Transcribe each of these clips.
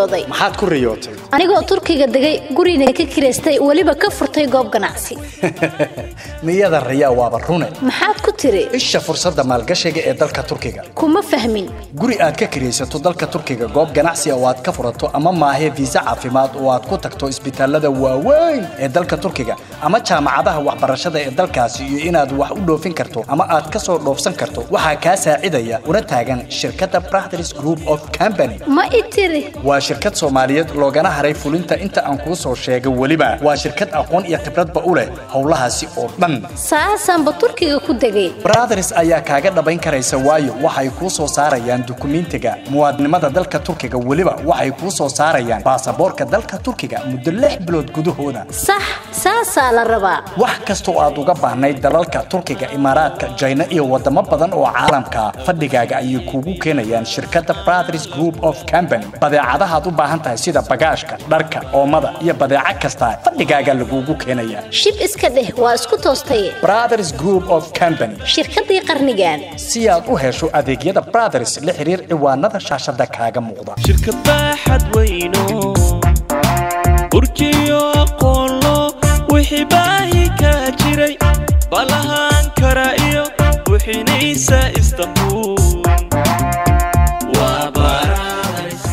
riyooday maxaad ku riyootay anigoo turkiga degay gurina ka kiraystay weliba ka furtay goob ganacsi niyada riyaa waaba rune maxaad ku tiri isha fursadda maalgashiga ee dalka turkiga kuma fahmin guri aad ka kiraysato dalka turkiga goob ganacsi oo aad ka furato ama maahe fiisa caafimaad oo aad ku tagto isbitaalada waaweyn ee dalka turkiga ama jaamacadaha waxbarashada ee dalkaasi iyo inaad wax u dhoofin karto ama aad ka soo dhoofsan karto waxaa kaa saacidaya una taagan shirkadda Brothers Group of Company ma i tiri waa shirkad Soomaaliyeed loogana haray fulinta inta aan kuu soo sheegay weliba waa shirkad aqoon iyo khibradba u leh howlahaasi oo dhan saasaanba turkiga ku degay Brothers ayaa kaaga dhabayn karaysa waayo waxay kuu soo saarayaan dukumiintiga muwaadinimada dalka turkiga weliba waxay kuu soo saarayaan baasaboorka dalka turkiga muddo lix bilood gudahooda sax saasaa la rabaa wax kasta oo aad uga baahnayd dalalka turkiga imaaraadka jayna iyo wadamo badan oo caalamka fadhigaaga ayay kuugu keenayaan shirkadda Brothers Group of Company badeecadaha aad u baahan tahay sida bagaashka dharka oomada iyo badeeco kasta fadhigaaga lagugu keenayaa shib iska dheh waa isku toostaye Brothers Group of Company shirkadii qarnigan si aad u hesho adeegyada Brothers la xiriir ciwaanada shaashada kaaga muuqda shirkad baaxad weyno burjiyo aqoonlo wixii baahi ka jiray balahaan kara iyo buxinaysa istanbul waa Brothers.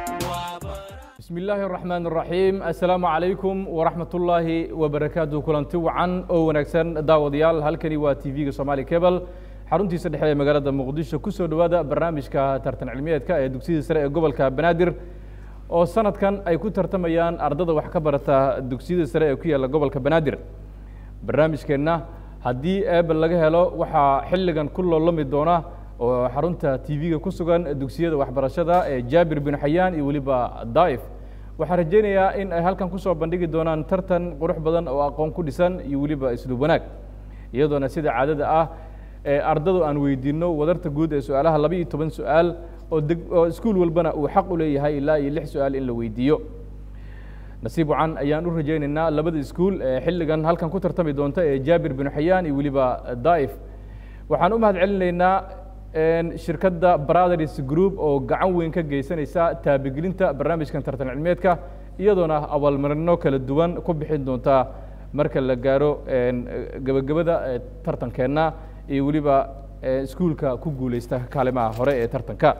بسم الله الرحمن الرحيم السلام عليكم ورحمة الله وبركاته كلانتي وعن أو ونكسن داوديال هالكني وتيفي سومالي كيبل xaruntiisa dhexe ee magaalada muqdisho kusoo dhowaada barnaamijka tartan cilmiyeedka ee dugsiyada sare ee gobolka banaadir oo sanadkan ay ku tartamayaan ardada wax ka barata dugsiyada sare ee ku yaalla gobolka banaadir barnaamijkeenna haddii eebel laga helo waxaa xilligan ku loolami doona oo xarunta tv-ga ku sugan dugsiyada waxbarashada ee jaabir bin xayaan iyo weliba daif waxaan rajaynayaa in ay halkan kusoo bandhigi doonaan tartan qurux badan oo aqoon ku dhisan iyo weliba isluub wanaag iyadoona sida caadada ah ee ardadu aan weydiino wadarta guud ee su-aalaha laba iyo toban su-aal oo deg oo iskuul walbana uu xaq u leeyahay ilaa iyo lix su-aal in la weydiiyo nasiib wacan ayaan u rajaynaynaa labada iskuul ee xilligan halkan ku tartami doonta ee jaabir bin xayaan iyo weliba daif waxaan u mahad celinaynaa shirkadda brothers group oo gacan weyn ka geysanaysa taabigelinta barnaamijkan tartan cilmeedka iyadoona abaalmarino kala duwan ku bixin doonta marka la gaaro gebagabada tartankeenna iyo weliba iskuulka ku guuleysta kaalimaha hore ee tartanka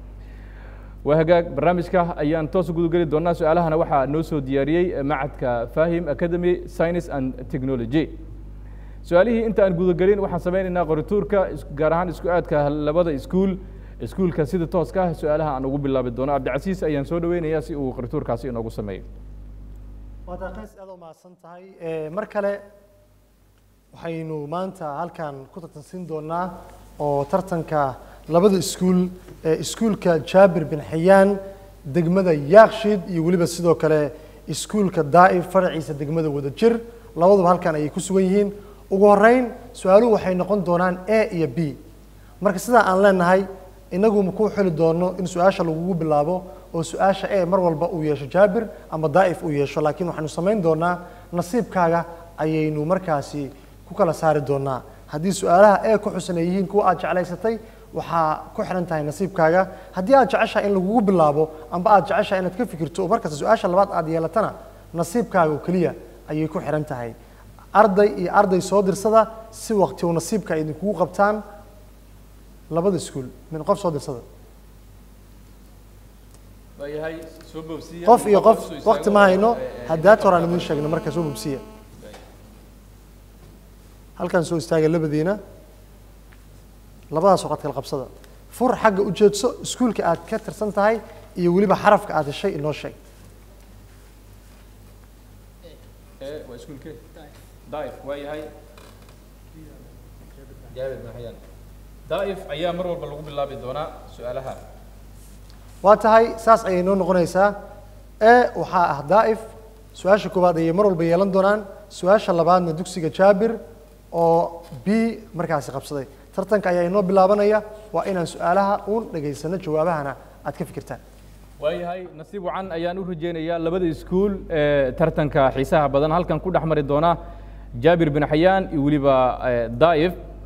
waa hagaag barnaamijka ayaan toos u gudageli doonaa su-aalahana waxaa noo soo diyaariyey macadka fahim academy science and technology su-aalihii inta aan gudagelin waxaan sameynaynaa qorituurka gaar ahaan isku aadka labada iskuul iskuulka sida tooska ah su-aalaha aan ugu bilaabi doono cabdicasiis ayaan soo dhaweynayaa si uu qorituurkaasi inoogu sameeyo waad aqays aad u mahadsan tahay mar kale waxaynu maanta halkan ku tartansiin doonaa oo tartanka labada iskuul ee iskuulka jaabir bin xayaan degmada yaakshid iyo weliba sidoo kale iskuulka daa'if faraciisa degmada wadajir labaduba halkan ayay ku sugan yihiin ugu horeyn su-aaluhu waxay noqon doonaan a iyo b marka sidaa aan leenahay inagu makuu xili doono in su-aasha lagugu bilaabo oo su-aasha e mar walba uu yeesho jaabir ama daa'if uu yeesho laakiin waxaynu samayn doonaa nasiibkaaga ayaynu markaasi ku kala saari doonaa haddii su-aalaha ee ku xusan ay yihiin kuwa aad jeclaysatay waxaa ku xihan tahay nasiibkaaga haddii aad jeceshahay in lagugu bilaabo amba aad jeceshahay inaad ka fikirto oo markasta su-aasha labaad aad yeelatana nasiibkaaga oo keliya ayay ku xihan tahay arday iyo arday soo dirsada si waqti oo nasiibka ay idinkugu qabtaan labada iskuul min qof soo dirsada qof iyo qof waqti ma hayno haddaad horaan idiin sheegno marka soo bobsiya halkan soo istaaga labadiina labadaas waqad kala qabsada fur xagga ujeedso iskuulka aad ka tirsan tahay iyo weliba xarafka aad heshay inoo sheeg waa iskuulke daif waa yahay jaabir bin xayaan daif ayaa mar walba lagu bilaabi doonaa su-aalaha waa tahay saas ayay noo noqonaysaa e waxaa ah daa'if su-aasha koowaad ayay mar walba yeelan doonaan su-aasha labaadna dugsiga jaabir oo b markaasi qabsaday tartanka ayaa inoo bilaabanaya waa inaan su-aalaha uun dhegaysano jawaabahana aad ka fikirtaan waayahay nasiib wacan ayaan u rajeynayaa labada iskuul ee tartanka xiisaha badan halkan ku dhex mari doona jaabir bin xayaan iyo weliba daa'if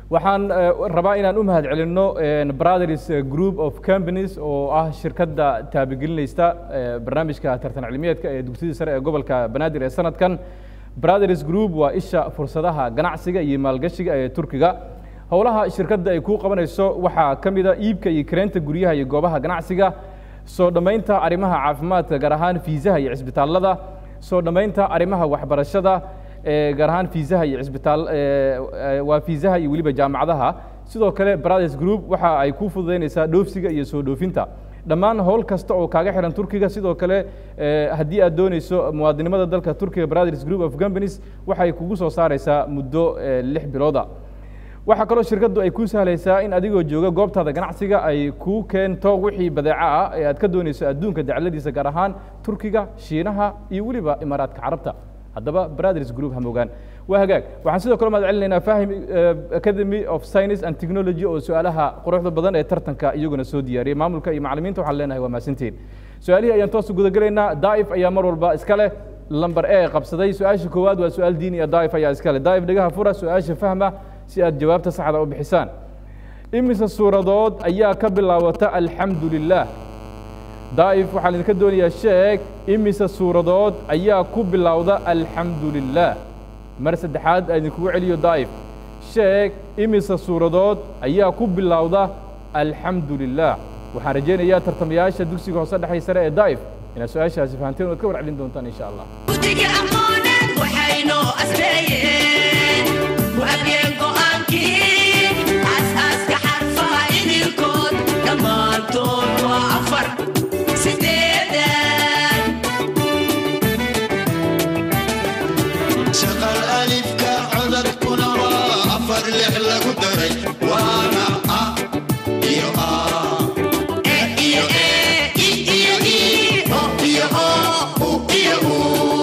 waxaan eh, rabaa inaan u mahad celinno eh, brothers eh, group of companies oo ah shirkadda taabagelinaysta eh, barnaamijka tartan cilmiyeedka ee dugsiyada sare ee gobolka banaadir ee sanadkan brothers group waa isha fursadaha ganacsiga iyo maalgashiga ee turkiga howlaha shirkadda ay ku qabanayso waxaa ka mid a iibka iyo kareenta guryaha iyo goobaha ganacsiga soo dhammaynta arrimaha caafimaadka gaar ahaan fiisaha iyo cisbitaallada soo dhammaynta arrimaha waxbarashada ee gaar ahaan fiisaha iyo cisbitaal ee, ee, waa fiisaha iyo weliba jaamacadaha sidoo kale brothers group waxa ay ku fududaynaysaa dhoofsiga iyo soo dhoofinta dhammaan howl kasta oo kaaga xihan turkiga sidoo kale ee, haddii aad doonayso muwaadinimada dalka turkiga brothers group of companies waxay kugu soo saaraysaa muddo ee, lix bilooda waxaa kaloo shirkaddu ay kuu sahlaysaa in adigoo jooga goobtaada ganacsiga ay kuu keento wixii badeeco ah ee aad ka doonayso adduunka dacladiisa gaar ahaan turkiga shiinaha iyo weliba imaaraadka carabta haddaba brothers group hamogaan waa hagaag waxaan sidoo kale mahad celinaynaa fahim eh, academy of science and technology oo su-aalaha quruxda badan ee tartanka iyaguna soo diyaariyey maamulka iyo macallimiinta waxaan leenahay waa mahadsantihiin su-aalihii ayaan toos u gudagelaynaa daa'if ayaa mar walba iska leh lamber e qabsaday su-aasha koowaad waa su-aal diini ah daa'if ayaa iska leh daa'if dhegaha fura su-aasha fahma si aad jawaabta saxda u bixisaan imise suuradood ayaa ka bilaawata alxamdu lilah daa'if waxaan idinka doonayaa sheeg imise suuradood ayaa ku bilowda alxamdu lilah mar saddexaad aan idinkugu celiyo daa'if sheeg imise suuradood ayaa ku bilowda alxamdu lilah waxaan rajaynayaa tartamayaasha dugsiga hoose dhexay sare ee daa'if inaad su-aashaasi fahanteen oad ka warcelin doontaan insha allah guddiga aqooneed waxaynoo asreeyeen waabiyeen go'aankii aasaaska xarfaha idinkood dhammaantood waa afar sideedan shaqal alifka codadkuna waa afar lix lagu daray waana a iyo a e iyo e i iyo i o iyo o u iyo u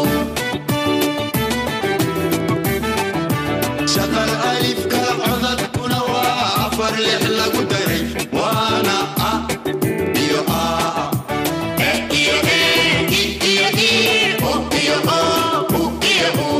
shaqal alifka codadkuna waa afar lix lagu daray waana a iyo a e iyo e i iyo i o iyo o u iyo u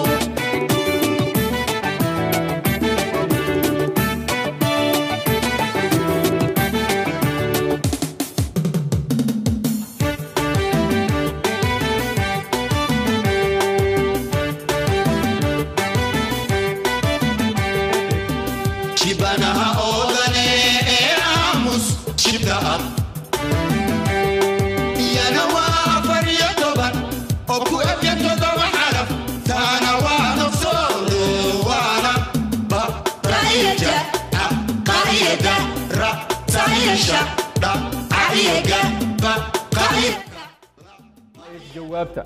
shibanaha oodane ee aamus shibta ab iyana waa afar iyo toban oo ku ebya todoba xaraf taana waa nafsoodo waana ba Qaa'ida. a qaa'ida ra Sa'iisha. dha aiga ba qaa'ida jawaabta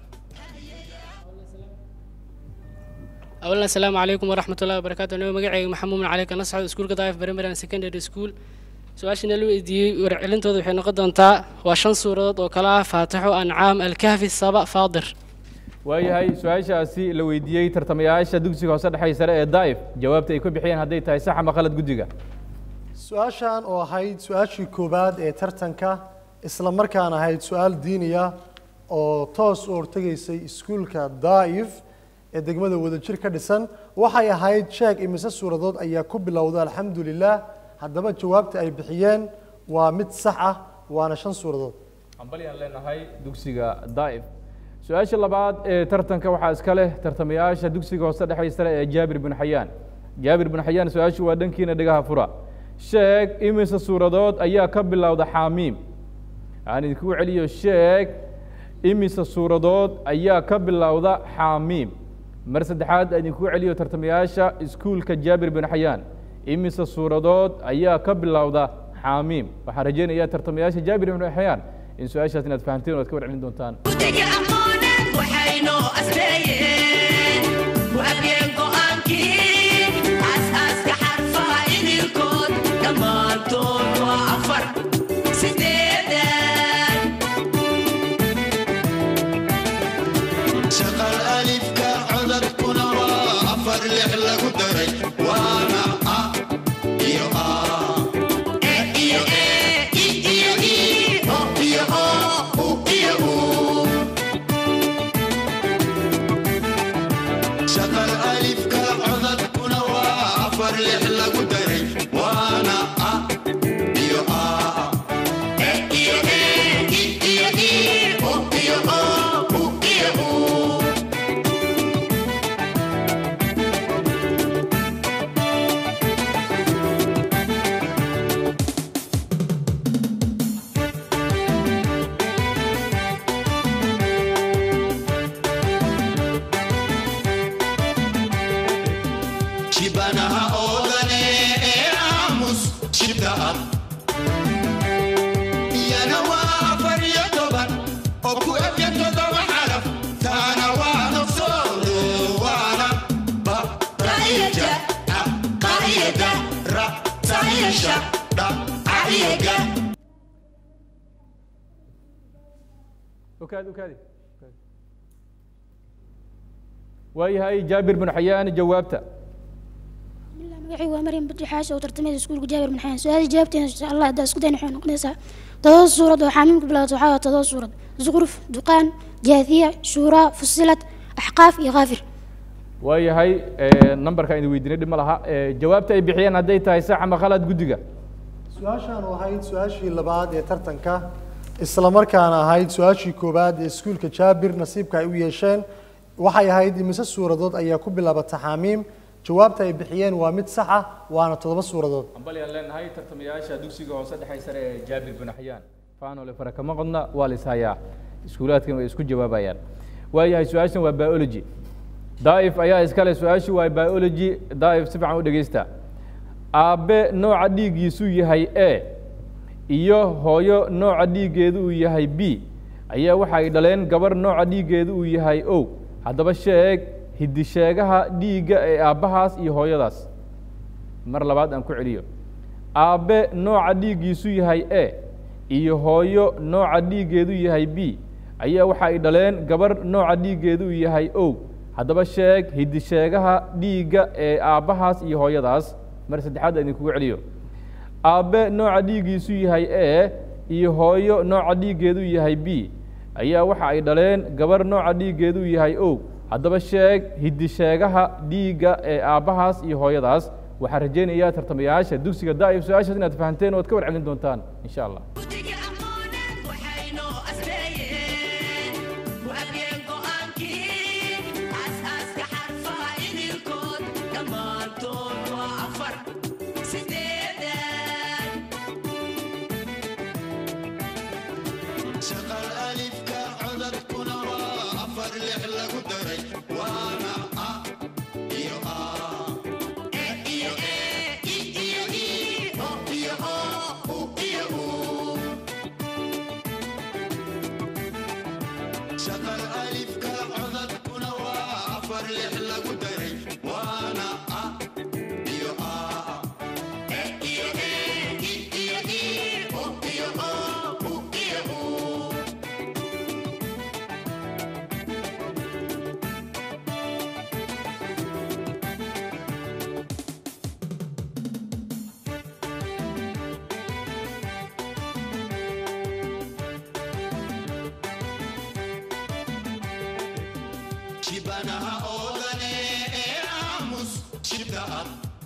أولا السلام عليكم ورحمة الله وبركاته أنا مقعي محمود من عليك نصعد سكول قضايف بريمير سكندري سكول سؤاشنا لو إدي ورعلنتو ذو حين قدن تا وشن سورة وكلا فاتحو أنعام الكهف السبع فاضر waayahay su-aashaasi la weydiiyey tartamayaasha dugsiga hoose dhexay sare ee daa'if jawaabta ay ku bixiyeen hadday tahay sax ama qalad guddiga su-aashan oo ahayd su-aashii koowaad ee tartanka isla markaan ahayd su-aal diiniya oo toos u hortegaysay iskuulka daa'if ee degmada wadajir ka dhisan waxay ahayd sheeg imise suuradood ayaa ku bilowda alxamdu lilah haddaba jawaabta ay bixiyeen waa mid sax ah waana shan suuradood hambalyaan leenahay dugsiga daa'if su-aasha labaad ee tartanka waxaa iska leh tartamayaasha dugsiga hoose dhexay sare ee jaabir bin xayaan jaabir bin xayaan su-aashu waa dhankiina dhegaha fura sheeg imise suuradood ayaa ka bilowda xaamiim aan idinkugu celiyo sheeg imise suuradood ayaa ka bilowda xaamiim mar saddexaad aan idinkugu celiyo tartamayaasha iskuulka jaabir bin xayaan imise suuradood ayaa ka bilowda xaamiim waxaan rajaynayaa tartamayaasha jaabir bin xayaan in su-aashaas inaad fahamteen oo aad ka warcelin doontaan guddiga aqooneed waxaynoo asreeyeen waabiyeen go'aankii aasaaska xarfaha idinkood dhammaantood waa afar sideedan shaqal alifka codadkuna waa afar lix lagu daray waana a iyo a e iyo e i iyo i o iyo o u iyo u sahisha dhacayaga okaadi okaadi waayahay jaabir bin xayaan jawaabta magacaygu waa maryam badri xaashi oo tartamaysa iskuulka jaabir bin xayaan su-aasha jawaabteena insha allah haddaa isku dayna waxay noqonaysaa todoba suurad oo xaamiim ku bilaabato waxaa waa todoba suurad zuqruf duqaan jaathiya shuuraa fusilad axqaaf iyo kaafir waayahay numberka idin weydiinay dhib ma laha Eh, jawaabta ay bixiyeen hadday tahay sax ama khalad guddiga su-aashaan ahayd su-aashii labaad ee tartanka isla markaana ahayd su-aashii koowaad ee iskuulka jaabir nasiibka ay u yeesheen waxay ahayd imise suuradood ayaa ku bilaabata xaamiim jawaabta ay bixiyeen waa mid sax ah waana toddoba suuradood ambali aan leenahay tartamayaasha dugsiga hoose dhexe sare ee jaabir bin xayaan faanole fara kama qodna waa la ishayaa iskuulaadkan way isku jawaabayaan waayahay su-aashan waa biology daa'if ayaa iskale su-aashu waa biology daa'if si fiican u dhegeysta aabbe nooca dhiiggiisu yahay a iyo hooyo nooca dhiiggeedu uu yahay b ayaa waxa ay dhaleen gabar nooca dhiiggeedu uu yahay o haddaba sheeg hidisheegaha dhiigga ee aabbahaas iyo hooyadaas mar labaad aan ku celiyo aabbe nooca dhiiggiisu yahay a iyo hooyo nooca dhiiggeedu yahay b ayaa waxa ay dhaleen gabar nooca dhiiggeedu uu yahay o haddaba sheeg hidisheegaha dhiigga ee aabbahaas iyo hooyadaas mar saddexaad aan idinkugu celiyo aabbe nooca dhiiggiisu yahay a iyo hooyo nooca dhiiggeedu yahay b ayaa waxa ay dhaleen gabar nooca dhiiggeedu yahay o haddaba sheeg hidisheegaha dhiigga ee aabbahaas iyo hooyadaas waxaan rajaynayaa tartamayaasha dugsiga daa'if su-aashaas inaad fahanteen oo ad ka warcelin doontaan insha allah shaqal alifka codadkuna waa afar lix lagu daray waana a iyo a e iyo e i iyo i o iyo o u iyo u shaqal alifka codadkuna waa afar lix lagu daray waana a iyo a e iyo e i iyo i o iyo o u iyo u shibanaha oodane ee aamus shibda ah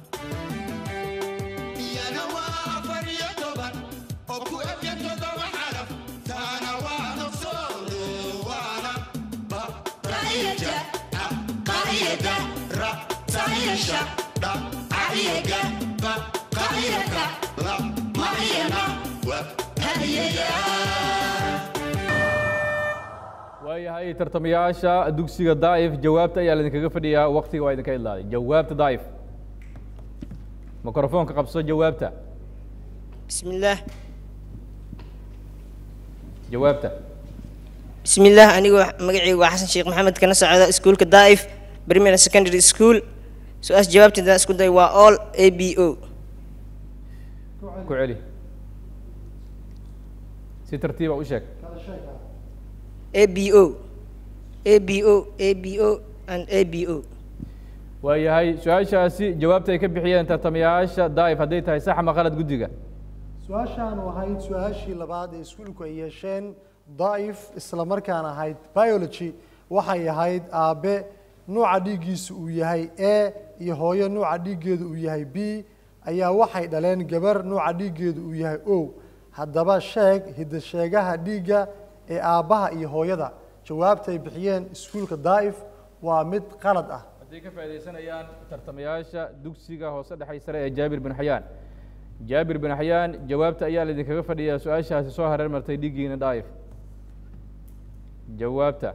iyana waa afar iyo toban oo ku ebya todoba xaraf taana waa nafsoodo waana ba qaiyada a qaiyada ra sahirsha dha aiyaga ba qaiyaka la maiyana wa hadiyaya waayahay tartamayaasha dugsiga daa'if jawaabta ayaa laidinkaga fadhiyaa waktiga waa idinka idlaaday jawaabta daa'if mikrofoonka qabso jawaabta بسم الله jawaabta بسم الله أنيقو مقعي وحسن شيخ محمد كان سعادة سكول كدائف بريمير سكندري سكول سؤال جوابتي دا سكول داي وا all A B O ku celi si tartiiba u sheeg A B O A B O A B O and A B O waayahay su-aashaasi jawaabta ay ka bixiyeen tartamayaasha daa'if hadday tahay sax ama qalad guddiga su-aashaan ahayd su-aashii labaad ee iskuulku ay yeesheen daa'if isla markaan ahayd biology waxay ahayd aabe nuuca dhiiggiisu uu yahay a iyo hooyo nuuca dhiiggeedu uu yahay b ayaa waxay dhaleen gabar nuuca dhiiggeedu uu yahay o haddaba sheeg hidasheegaha dhiigga ee aabbaha iyo hooyada jawaabta ay bixiyeen iskuulka daa'if waa mid qalad ah hadday ka faaidaysanayaan tartamayaasha dugsiga hoose dhexay sare ee jaabir bin xayaan jaabir bin xayaan jawaabta ayaa laidinkaga fadhiyaa su-aashaasi soo hareer martay dhiiggiina daa'if jawaabta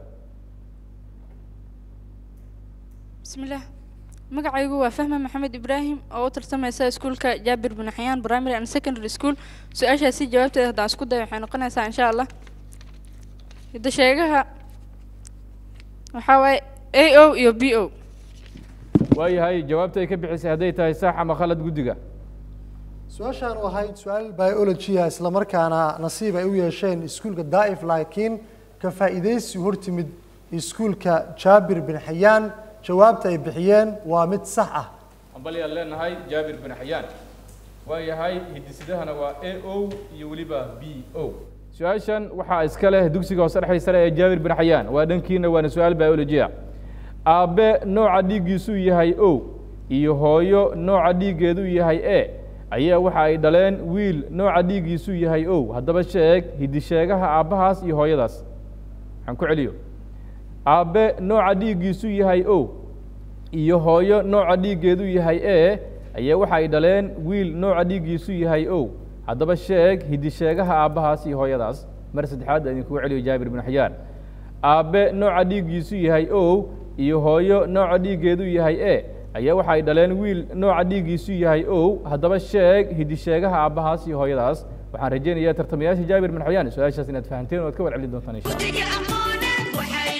بسم الله magacaygu waa fahma maxamed ibraahim oo u tartamaysa iskuulka jaabir bin xayaan primary and secondary school su-aashaasi jawaabteeda haddaan isku dayo waxay noqonaysaa insha allah hidda sheegaha waxaa waaye a o iyo b o waayahay jawaabta ay ka bixisay hadday tahay sax ama khalad guddiga su-aashaan u ahayd su-aal biology ah isla markaana nasiib ay u yeesheen iskuulka daa'if laakiin ka faa'iidaysi u hortimid iskuulka jaabir bin xayaan jawaabta ay bixiyeen waa mid sax ah ambalyaan leenahay jaabir bin xayaan waa yahay hiddisidahana waa a o iyo weliba b o su-aashan waxaa iska leh dugsiga hoose dhexdiisa sare ee jaabir bin xayaan waa dhankiina waana su-aal biology ah aabbe nooca dhiiggiisu yahay o iyo hooyo nooca dhiiggeedu yahay e ayaa waxa ay dhaleen wiil nooca dhiiggiisu yahay o haddaba sheeg hiddisheegaha aabbahaas iyo hooyadaas waxaan ku celiyo aabbe nooca dhiiggiisu yahay o iyo hooyo nooca dhiiggeedu yahay e ayaa waxa ay dhaleen wiil nooca dhiiggiisu yahay o haddaba sheeg hiddisheegaha aabbahaas iyo hooyadaas mar saddexaad aan idinkugu celiyo jaabir bin xayaan aabbe nooca dhiiggiisu yahay o iyo hooyo nooca dhiiggeedu yahay e ayaa waxa ay dhaleen wiil nooca dhiiggiisu yahay o haddaba sheeg hiddisheegaha aabbahaas iyo hooyadaas waxaan rajaynayaa tartamayaasha jaabir bin xayaan su-aashaas inaad fahanteen oo aad ka warcelin doontaan insha allah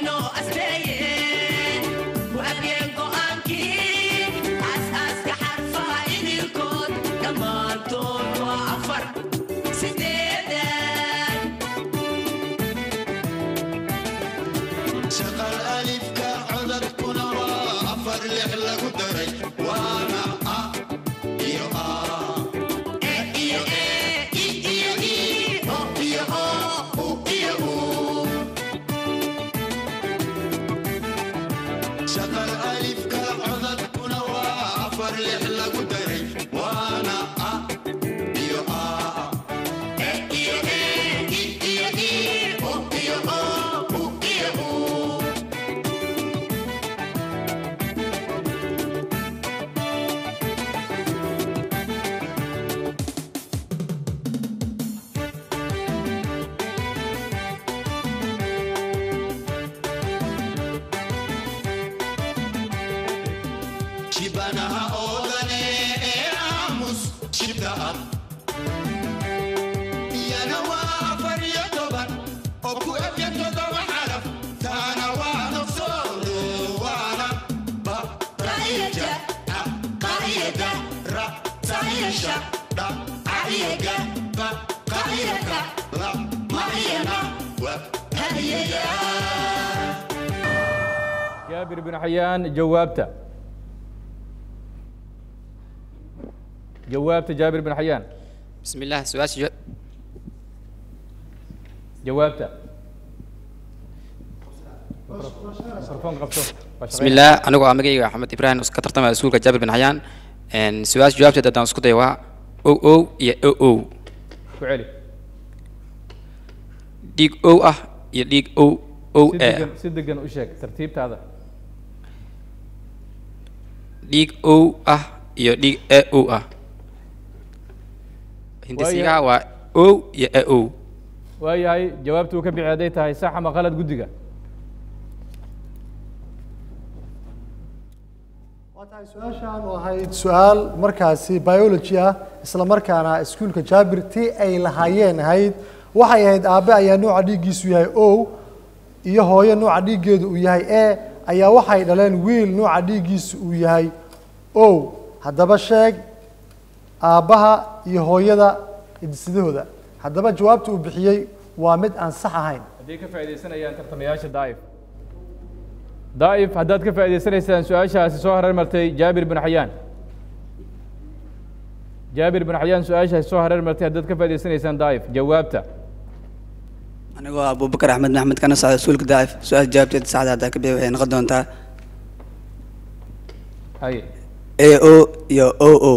shaqal alifka codadkuna waa afar lix lagu daray waana a iyo a e iyo e i iyo i o iyo o u iyo u shaqal alifka codadkuna waa afar lix lagu daray waana a iyo a e iyo e i iyo i o iyo o u iyo u shibanaha oodane ee aamus shibta ab iyana waa afar iyo toban oo ku ebya todoba xaraf taana waa nafsoodo waana ba qaiyada a qaiyada ra saiyasha dha aiyaga ba qaiyaka la maiyana wa hadiyaya jaabir bin xayaan jawaabta jawaabta jaabir bin xayaan بسم الله سؤال جو... jawaabta mikrofoon qabto waa بسم الله أنا أقول أمريكا أحمد إبراهيم كترت مع سؤال جابر بن حيان إن سؤال جوابته ده دانسكو ده وا أو أو يا أو أو ku celi ديك أو أه يا ديك أو أو si إيه degan si degan u sheeg tartiibtaada ديك أو أه يا ديك إيه أو أه هندي ويا- سيجا وا أو يا إيه أو waayahay jawaabtu uu ka bixi hadday tahay sax ama qalad guddiga waa tahay su-aashaan u ahayd su-aal markaasi biology ah isla markaana iskuulka jaabir tii ay lahaayeen ahayd waxay ahayd aabbe ayaa nooca dhiiggiisu yahay o iyo hooyo nooca dhiiggeedu uu yahay e ayaa waxay dhaleen wiil nooca dhiiggiisu uu yahay o haddaba sheeg aabbaha iyo hooyada hiddisidahooda haddaba jawaabta uu bixiyey waa mid aan sax ahayn hadday ka faaidaysanayaan tartamayaasha daa'if daa'if haddaad ka faa'idaysanaysaan su-aashaasi soo hareer martay jaabir bin xayaan jaabir bin xayaan su-aashaasi soo hareer martay haddaad ka faa'idaysanaysaan daa'if jawaabta anigoo abubakar axmed maxmed kana socda iskuulka daacif su-aal jawaabteeda saxda haddaa ka bixi waxay noqon doontaa haye a o iyo o o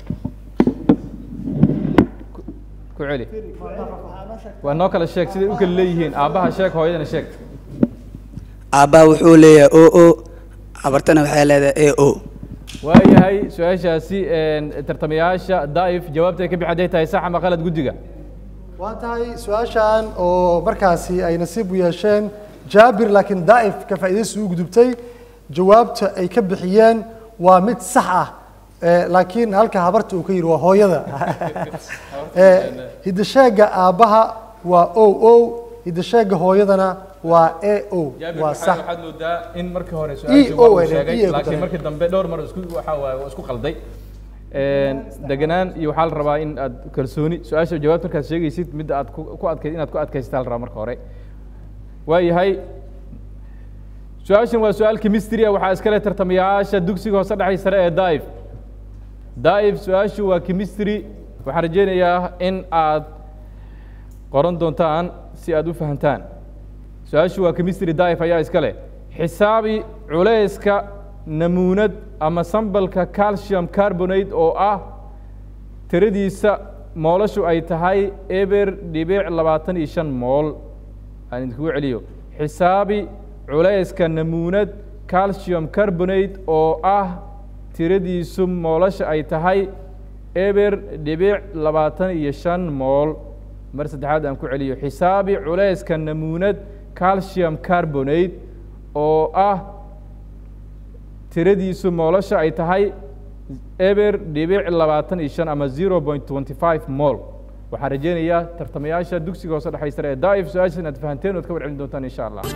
ku celi waa noo kala sheeg siday u kala leeyihiin aabbaha sheeg hooyadana sheeg aabbaha wuxuu leeyahay o o abartana waxay leedahay a o waayahay su-aashaasi tartamayaasha daa'if jawaabta ay ka bixi hadday tahay sax ama qalad guddiga waa tahay su-aashan oo markaasi ay nasiib u yeesheen jaabir laakiin daa'if ka faa'iidaysi u gudubtay jawaabta ay ka bixiyeen waa mid sax ah Eh, laakiin halka habarta uu ka yidhi waa hooyada Eh, hidasheega aabbaha waa o o hidasheega hooyadana waa a o jaabir waa maxaa sax waxaad moodaa in markii hore E su-aashii O waa uu ay dhahay, sheegay E ay ku laakiin dareen. markii dambe dhowr mar isku waxa waaye waa isku qalday Een, deganaan iyo waxaa la rabaa in aad kalsooni su-aasha jawaabta markaad sheegaysid midda aad ku ku adkay inaad ku adkaysataa la rabaa marka hore waayahay su-aashan waa su-aal chemistry ah waxaa iskale tartamayaasha dugsiga hoose dhexay sare ee daif daif su-aashu waa chemistry waxaan rajeynayaa in aad qoran doontaan si aad u fahantaan su-aashu waa chemistry daif ayaa iska leh xisaabi culayska namuunad ama sambalka calcium carbonate oo ah tiradiisa moolashu ay tahay eber dhibic labaatan iyo shan mool aan idinkugu celiyo xisaabi culayska namuunad calcium carbonate oo ah tiradiisu moolasha ay tahay eber dhibic labaatan iyo shan mool mar saddexaad aan ku celiyo xisaabi culayska namuunad calcium carbonate oo ah tiradiisu moolasha ay tahay eber dhibic labaatan iyo shan ama zero point twenty five mol waxaan rajeynayaa tartamayaasha dugsiga hoose dhexay sare ee daif su-aasha inaad fahanteen ood ka warcelin doontaan insha allah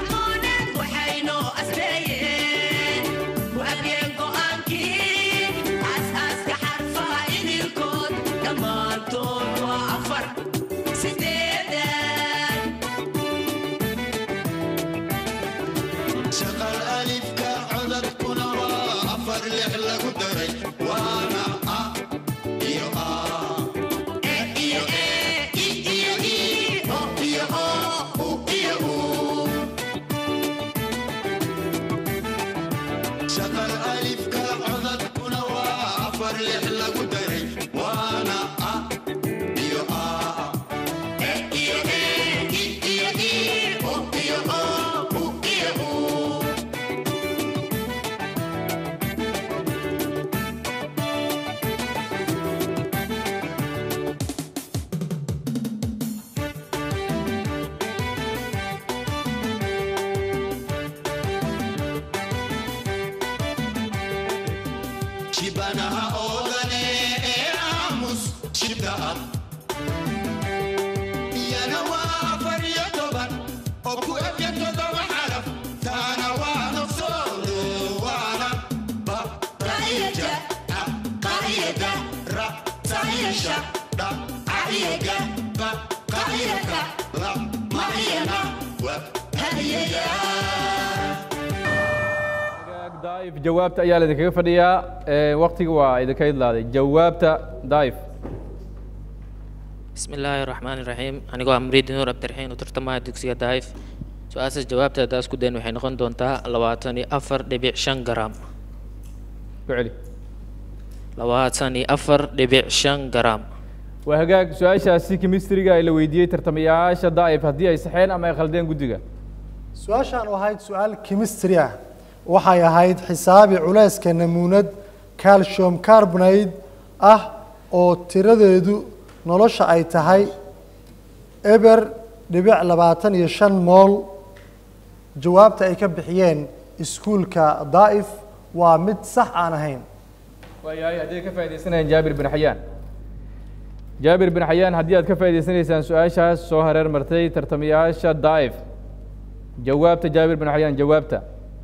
shaqal alifka codadkuna waa afar lix lagu daray waana a iyo a e iyo e i iyo i o iyo o u iyo u shaqal alifka codadkuna waa afar lix lagu daray waana a iyo a e iyo e i iyo i o iyo o u iyo u shibanaha oodane ee aamus shibda ah iyana waa afar iyo toban oo ku ebya todoba xaraf taana waa nafsoodo waana ba qaiyada a qaiyada ra saiyasha dha aiyaga ba qaiyaka la maiyana wa hadiyaya daif jawaabta ayaa laidinkaga fadhiyaa Ee, waqtiga waa idinka idlaaday jawaabta daif بسم الله الرحمن الرحيم anigoo ah muriid nuur abdiraxiin u tartamaya dugsiga daif su-aashaas jawaabteeda isku dayn waxay noqon doontaa labaatan iyo afar dhibic shan garam ku celi labaatan iyo afar dhibic shan garam waa hagaag su-aashaasi chemistryga ay la weydiiyey tartamayaasha daif haddii ay saxeen ama ay khaldeen guddiga su-aashaan oo ahayd su-aal chemistry ah waxay ahayd xisaabi culayska namuunad calcium carbonate ah oo tiradeedu nolosha ay tahay eber dhibic labaatan iyo shan mool jawaabta ay ka bixiyeen iskuulka daa'if waa mid sax aan ahayn waayahay haddii ay ka faa'iidaysanayaan jaabir bin xayaan jaabir bin xayaan haddii aad ka faa'iidaysanaysaan su-aashaas soo hareer martay tartamayaasha daif jawaabta jaabir bin xayaan jawaabta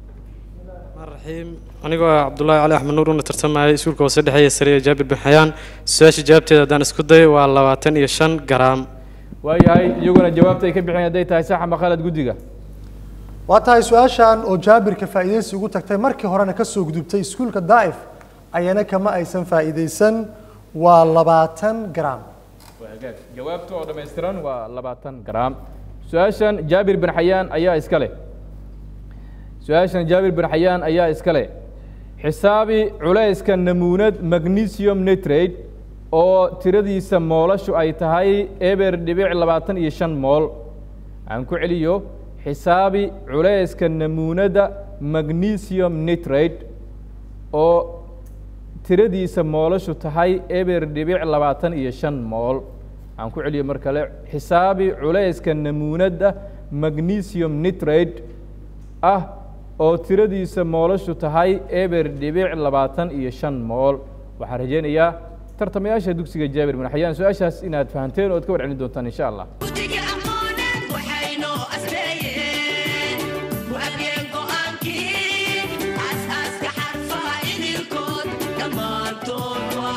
raxiim anigoo ah cabdullaahi cali axmed nuur una tartamayay iskuulka hoose dhexeeya sare ee jaabir bin xayaan su-aasha jawaabteeda haddaan isku dayo waa labaatan iyo shan garaam waayahay iyaguna jawaabta ay ka bixiyeen hadday tahay sax ama khalad guddiga waa tahay su-aashan oo jaabirka faa'iidaysi ugu tagtay markii horena ka soo gudubtay iskuulka daa'if ayana kama aysan faa'iidaysan waa labaatan gram waa hagaag jawaabta oo dhammaystiran waa labaatan garaam su-aashan jaabir bin xayaan ayaa iska leh su-aashan jaabir bin xayaan ayaa iska leh xisaabi culayska namuunad magnesium nitrate oo tiradiisa moolashu ay tahay eber dhibic labaatan iyo shan mool aan ku celiyo xisaabi culayska namuunada magnesium nitrate oo tiradiisa moolashu tahay eber dhibic labaatan iyo shan mool aan ku celiyo mar kale xisaabi culayska namuunada magnesium nitrate ah oo tiradiisa moolashu tahay eber dhibic labaatan iyo shan mool waxaan rajaynayaa tartamayaasha dugsiga jaabir bin xayaan su-aashaas inaad fahanteen oo ad ka warcelin doontaan insha allah Dhammaantood waa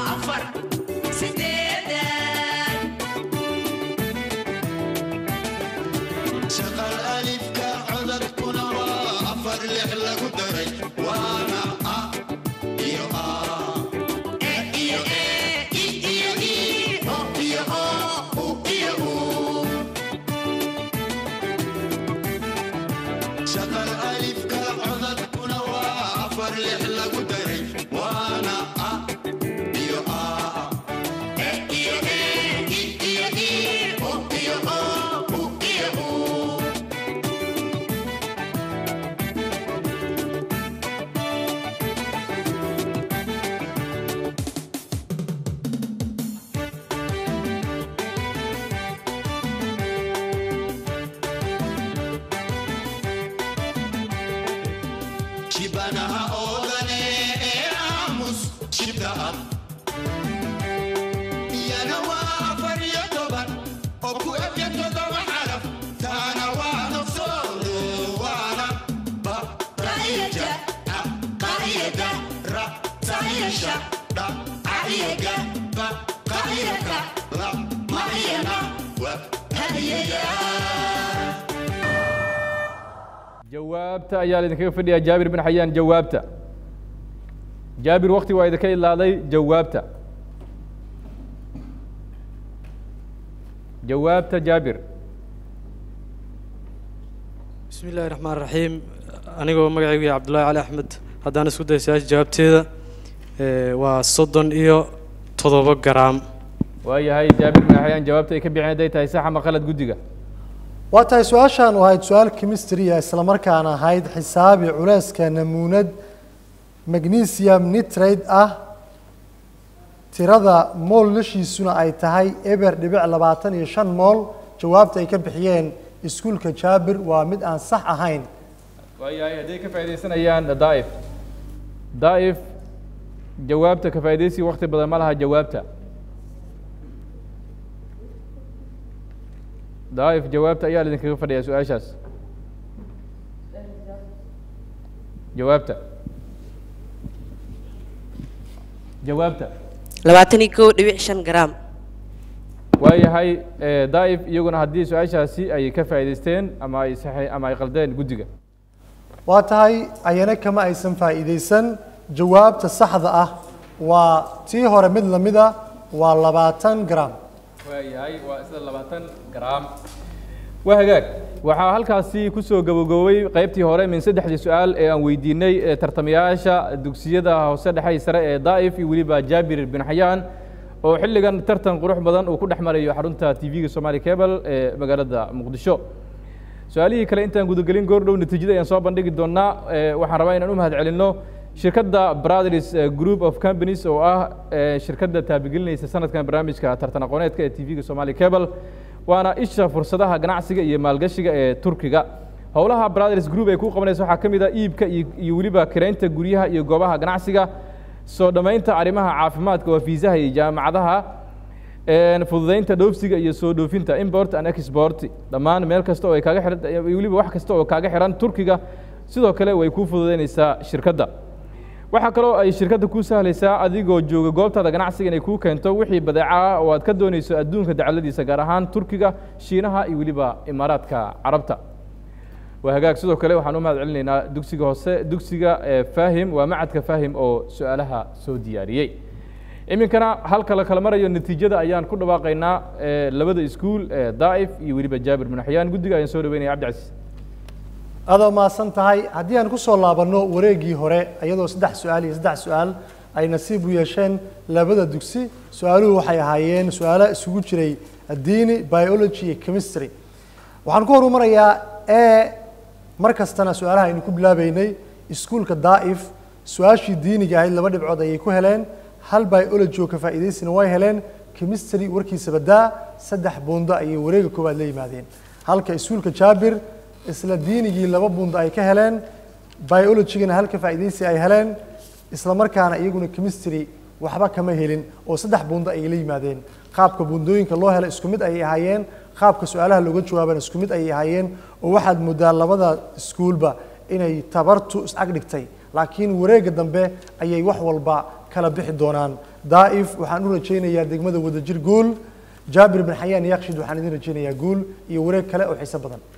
afar lix lagu daray waana a iyo a e iyo e i iyo i u iyo o u iyo u shibanaha oodane ee aamus shibta ah iyana waa afar iyo toban oo ku ebya todoba xaraf taana waa nafsoodo waana ba ra'iyada a qa'iyada ra ta'iyasha dha ca'iyaga ba qa'iyaka la ma'iyana wa hadiyayaa jawaabta ayaa laidinkaga fadhiyaa jaabir bin xayaan jawaabta jaabir wakti waa idinka ilaaday jawaabta jawaabta jaabir bismi illaahi raxmaan raxiim anigoo magacaygu yahay cabdullaahi cali axmed haddaan isku dayo su-aasha jawaabteeda ee, waa soddon iyo toddoba garaam waayahay jaabir bin xayaan jawaabta ay ka bixin hadday tahay sax ama qalad guddiga waa tahay su-aashan oo ahayd su-aal chemistry-a islamarkaana ahayd xisaabi culeyska namuunad magnesium nitrate ah tirada mool lashiisuna ay tahay eber dhibic labaatan iyo shan mool jawaabta ay ka bixiyeen iskuulka jaabir waa mid aan sax ahayn waayahay hadday ka faaidaysanayaan daa'if daa'if jawaabta ka faaidaysi wakti badan ma laha jawaabta daa'if jawaabta ayaa laidinkaga fadhiyaa su-aashaas jawaabta jawaabta labaatan iyo kow dhibic shan garaam waayahay eh, daa'if iyaguna haddii su-aashaasi ay ka faa'idaysteen ama ay saxi ama ay qaldeen guddiga waa tahay ayana kama aysan faa'iidaysan jawaabta saxda ah waa tii hore mid lamid a waa labaatan gram waayahay waa isla labaatan garaam waa hagaag waxaa halkaasi kusoo gabagaboobay qaybtii hore min saddexdii su-aal ee aan weydiinay ee tartamayaasha dugsiyada hoose dhexe sare ee daa'if iyo weliba jaabir bin xayaan oo xilligan tartan qurux badan uu ku dhex marayo xarunta tv-ga somali cable ee magaalada muqdisho su-aalihii kale intaan gudagelin goordhow natiijada ayaan soo bandhigi doonaa Eh, waxaan rabaa inaan u mahad celinno shirkadda brothers eh, group of companies oo ah eh, shirkadda taabigelinaysa sanadkan barnaamijka tartan aqooneedka ee tv-ga somali cable waana isha fursadaha ganacsiga iyo maalgashiga ee turkiga howlaha brothers group ay ku qabanaysa waxaa ka mid ah iibka iyo iyo weliba kireynta guryaha iyo goobaha ganacsiga soo dhammaynta arrimaha caafimaadka waa fiisaha iyo jaamacadaha een, fududeynta dhoofsiga iyo soo dhoofinta import and export dhammaan meel kasta oo ay kaaga xiran iyo weliba wax kasta oo kaaga xiran turkiga sidoo kale way kuu fududeynaysaa shirkadda waxaa kaloo ay shirkadda kuu sahlaysaa adigoo jooga goobtaada ganacsiga inay kuu keento wixii badeeca ah oo aad ka doonayso adduunka dacaladiisa gaar ahaan turkiga shiinaha iyo weliba imaaraadka carabta waa hagaag sidoo kale waxaan u mahad celinaynaa dugsiga hoose dugsiga ee faahim waa macadka faahim oo su-aalaha soo diyaariyey iminkana halka la kala marayo natiijada ayaan ku dhawaaqaynaa ee labada iskuul ee daa'if iyo weliba jaabir bin xayaan guddiga ayaan soo dhaweynaya cabdicasiis aadoo mahadsan tahay haddii aan ku soo laabanno wareeggii hore iyadoo saddex su-aal iyo saddex su-aal ay nasiib u yeesheen labada dugsi su-aaluhu waxay ahaayeen su-aalo isugu jiray diini biology iyo chemistry waxaan ku horumarayaa e mar kastana su-aalaha aynu ku bilaabeynay iskuulka daa'if su-aashii diiniga ahayd laba dhibcood ayay ku heleen hal biology oo ka faa'iidaysina way heleen chemistry warkiisa badaa saddex buundo ayay wareega koowaad la yimaadeen halka iskuulka jaabir isla diinigii laba buundo ay ka heleen biologigana halka faa'iidaysi ay heleen isla markaana iyaguna chemistry waxba kama helin oo saddex buundo ayay la yimaadeen qaabka buundooyinka loo helo isku mid ayay ahaayeen qaabka su-aalaha looga jawaabana isku mid ayay ahaayeen oo waxaad moodaa labada iskuulba inay tabartu is-ag dhigtay laakiin wareegga dambe ayay wax walba kala bixi doonaan daa'if waxaan u rajaynayaa degmada wadajir guul jaabir bin xayaan yakshid waxaan idin rajaynayaa guul iyo wareeg kale oo xiiso badan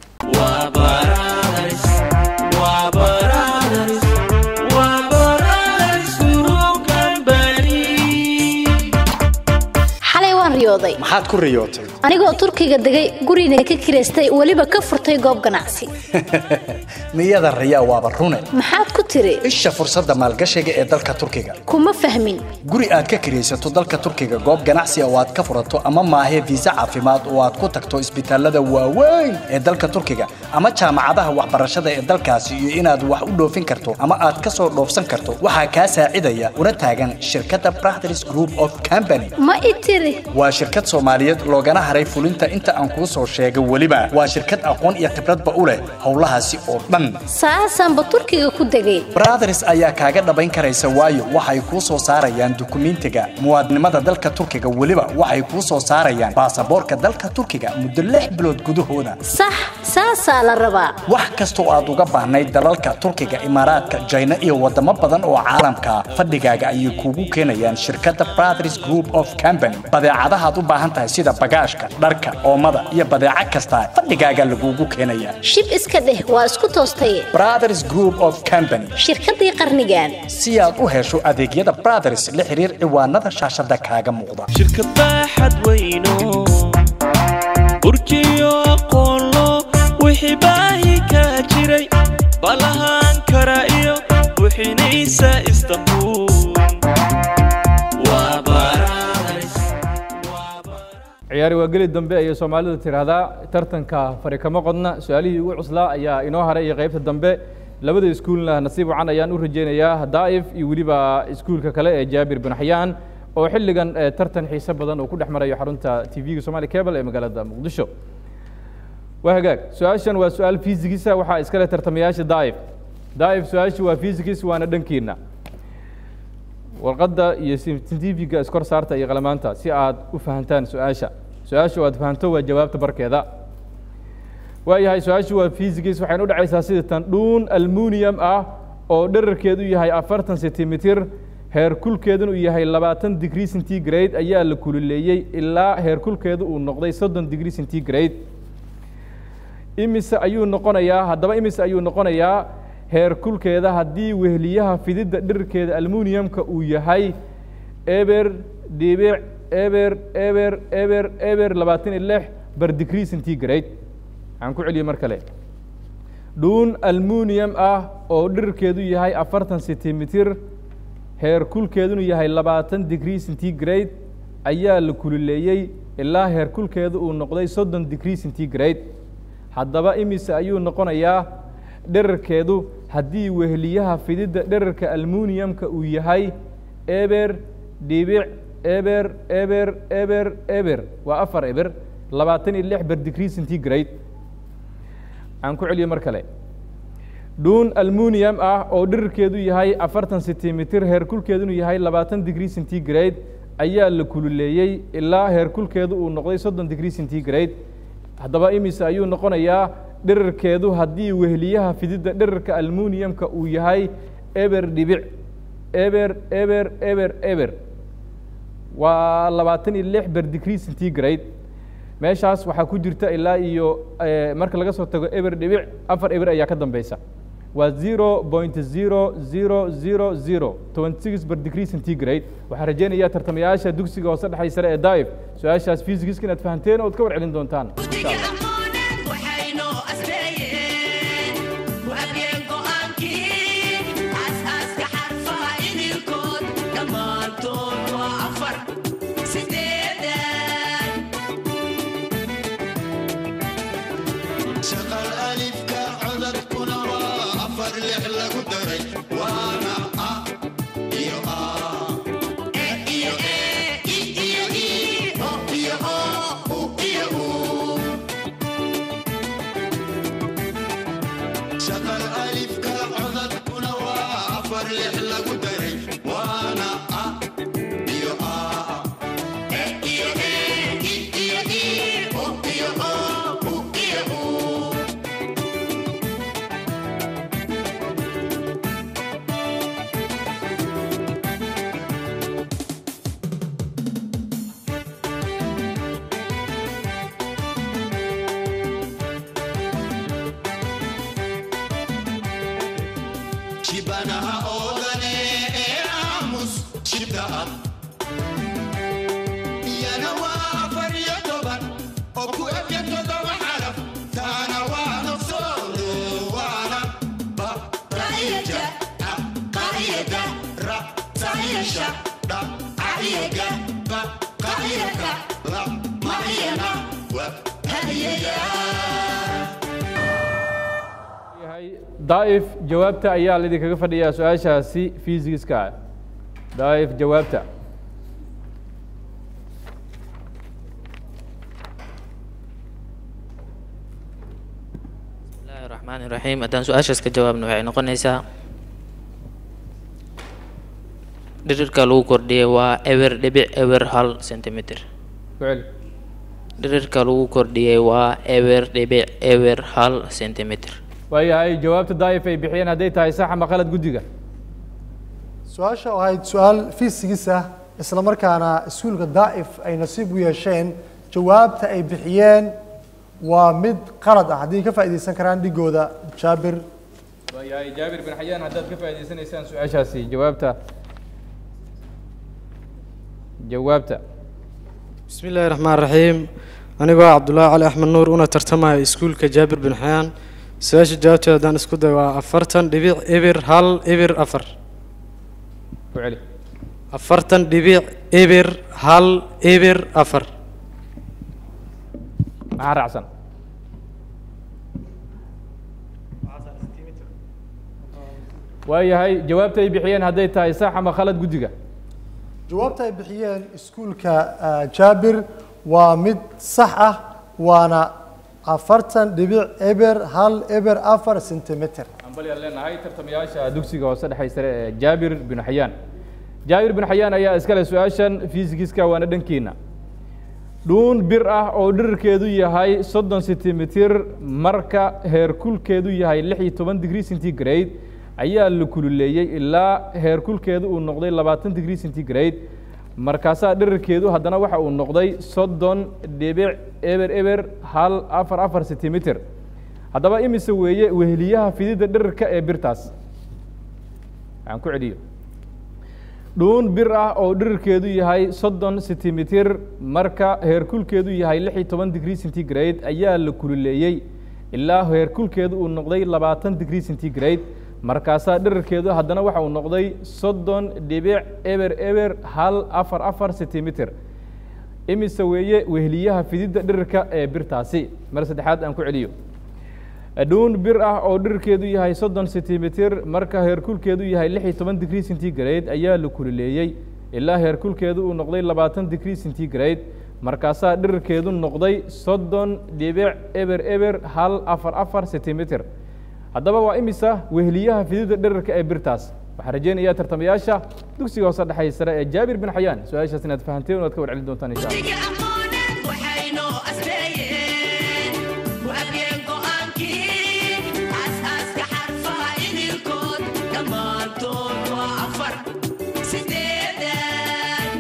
xalay waan riyooday maxaad ku riyootay anigoo turkiga degay gurina ka kiraystay weliba ka furtay goob ganacsi niyada riyaa waaba rune maxaad ku tiri isha fursadda maalgashiga ee dalka turkiga kuma fahmin guri aad ka kiraysato dalka turkiga goob ganacsi oo aad ka furato ama maahee fiisa caafimaad oo aad ku tagto isbitaalada waaweyn ee dalka turkiga ama jaamacadaha waxbarashada ee dalkaasi iyo inaad wax u dhoofin karto ama aad ka soo dhoofsan karto waxaa kaa saacidaya una taagan shirkadda Brothers Group of Company ma i tiri waa shirkad Soomaaliyeed loogana haray fulinta inta aan kuu soo sheegay weliba waa shirkad aqoon iyo khibradba u leh howlahaasi oo dhan saasaanba turkiga ku degay Brothers ayaa kaaga dhabayn karaysa waayo waxay kuu soo saarayaan dukumiintiga muwaadinimada dalka turkiga weliba waxay kuu soo saarayaan baasaboorka dalka turkiga muddo lix bilood gudahooda sax saasaa la rabaa wax kasta oo aad uga baahnayd dalalka turkiga imaaraadka jayna iyo wadamo badan oo caalamka ah fadhigaaga ayay kuugu keenayaan shirkadda Brothers Group of Company badeecadaha aad u baahan tahay sida bagaashka dharka oomada iyo badeeco kasta fadhigaaga lagugu keenayaa shib iska dheh waa isku toostaye Brothers Group of Company shirkadii qarnigan si aad u hesho adeegyada Brothers la xiriir ciwaanada shaashada kaaga muuqda shirkad baaxad weyno burjiyo aqoonlo wixii baahi kaa jiray balahaan kara iyo buxinaysa istanbul waa Brothers. ciyaari waa geli dambe ayay soomaalidu tidhaahdaa tartanka fari kama qodna su-aalihii ugu cuslaa ayaa inoo haray iyo qaybta dambe labada iskuulna nasiib wacan ayaan u rajaynayaa daa'if iyo weliba iskuulka kale ee jaabir bin xayaan oo xilligan eh, tartan xiise badan uu ku dhex marayo xarunta tv-ga somali cable ee magaalada muqdisho waa hagaag su-aashan waa su-aal fiisigisa waxaa iskale tartamayaasha daa'if daa'if su-aashii waa fiisigis waana dhankiina warqadda iyo scientifiga iskor saarta iyo qalamaanta si aad u fahantaan su-aasha su-aasha oo aad fahanto waa jawaabta barkeeda waayahay su-aashu waa fiisigis waxayna u dhacaysaa sida tan dhuun almunium ah oo dherarkeedu yahay afartan sentimitir heerkulkeeduna uu yahay labaatan degree centigrade ayaa la kululeeyey ilaa heerkulkeedu uu noqday soddon degree centigrade imise ayuu noqonayaa haddaba imise ayuu noqonayaa heerkulkeeda haddii weheliyaha fididda dhirkeeda almuniumka uu yahay eber dhibic eber eber eber eber labaatan iyo lix bar degree centigrade waxaan ku celiyey mar kale dhuun almunium ah oo dhirkeedu yahay afartan sentimitir heerkulkeeduna yahay labaatan degree centigrade ayaa la kululeeyey ilaa heerkulkeedu uu noqday soddon degree centigrade haddaba imise ayuu noqonayaa dherarkeedu haddii weheliyaha fididda dherarka almuniumka uu yahay eber dhibic eber eber eber eber waa afar eber labaatan iyo lix ber degree centigrade aan ku celiyey mar kale dhuun almunium ah oo dherarkeedu yahay afartan sentimitir heerkulkeeduna yahay labaatan degree centigrade ayaa la kululeeyey ilaa heerkulkeedu uu noqday soddon degree centigrade haddaba imise ayuu noqonayaa dherarkeedu haddii weheliyaha fididda dherarka almuniumka uu yahay eber dhibic eber eber eber eber waa labaatan iyo lix ber degree centigrade meeshaas waxaa ku jirta ilaa iyo eh, marka laga soo tago eber dhibic afar eber ayaa ka dambeysa waa zero point zero zero zero zero twenty six ber degree centigrade waxaan rajeynayaa tartamayaasha dugsiga hoose dhexay sare ee daif su-aashaas fiisigiska inaad fahanteen ood ka warcelin doontaan insha allah shaqal alifka codadkuna waa afar lix lagu daray waana a iyo a e iyo e i iyo i o iyo o u iyo u shaqal alifka codadkuna waa afar lix lagu daray waana a iyo a e iyo e i iyo i o iyo o u iyo u shibanaha oodane ee aamus shibda qacyada ra taayasha dha cayaga ba qacyada la macyana wa hadiyayaa daa'if jawaabta ayaa laidinkaga fadhiyaa su-aashaasi fiisigiska ah daa'if jawaabta bismillaahi raxmaani raxiim haddaan su-aashaas ka jawaabno waxay noqonaysaa dhirirka lagu kordhiyay waa ewer dhibic ewer hal centimeter ku celi dhirirka lagu kordhiyay waa ewer dhibic ewer hal centimeter waayahay jawaabta daa'if ay bixiyeen hadday tahay sax ama qalad guddiga su-aasha oo ahayd su-aal fiisigis ah isla markaana iskuulka daa'if ay nasiib u yeesheen jawaabta ay bixiyeen waa mid qalad ah haddii ka faa'iidaysan karaan dhigooda jaabir waayahay jaabir bin xayaan haddaad ka faa'iidaysanaysaan su-aashaasi jawaabta jawaabta بسم الله الرحمن الرحيم أنا هو عبد الله علي أحمد نور أنا ترتمى سكول كجابر بن حيان سواش جاوبت دان اسكو دوا أفرتن دبيع إبر هل إبر أفر ku celi أفرتن دبيع إبر هل إبر أفر maxaa raacsan waayahay jawaabta ay bixiyeen hadday tahay sax ama khalad guddiga jawaabta ay bixiyeen iskuulka ah, jaabir waa mid sax ah waana afartan dhibic eber hal eber afar sentimitir ambalyaan leenahay tartamayaasha dugsiga hoose dhexe sare ee jaabir bin xayaan jaabir bin xayaan ayaa iskale su-aashan fiisigiska waana dhankiina dhuun bir ah oo dhirirkeedu yahay soddon sentimitir marka heerkulkeedu yahay lix iyo toban degree centigrade ayaa la kululeeyey ilaa heerkulkeedu uu noqday labaatan degree centigrade markaasaa dhirirkeedu haddana waxa uu noqday soddon dhibic eber eber hal afar afar sentimitir haddaba imise weeye weheliyaha fididda dhirirka ee birtaas waxaan ku celiyo dhuun bir ah oo dhirirkeedu yahay soddon sentimitir marka heerkulkeedu yahay lix iyo toban degree centigrade ayaa la kululeeyey ilaa heerkulkeedu uu noqday labaatan degree centigrade markaasaa dhirirkeedu haddana waxa uu noqday soddon dhibic eber eber hal afar afar sentimitir imise weeye weheliyaha fididda dhirirka ee birtaasi mar saddexaad aan ku celiyo dhuun bir ah oo dhirirkeedu yahay soddon sentimitir marka heerkulkeedu yahay lix iyo toban degree centigrade ayaa la kululeeyey ilaa heerkulkeedu uu noqday labaatan degree centigrade markaasaa dhirirkeedu noqday soddon dhibic eber eber hal afar afar sentimitir haddaba waa imisa weheliyaha fididda dhirirka ee birtaas waxaan rajeynayaa tartamayaasha dugsiga hoose dhexay sare ee jaabir bin xayaan su-aashaas inaad fahanteen oad ka warcelin doontaan insha allah waxaynoo asbeeyeen waabiyeen go'aankii aasaaska xarfaha idilkood dhammaantood waa afar sideedan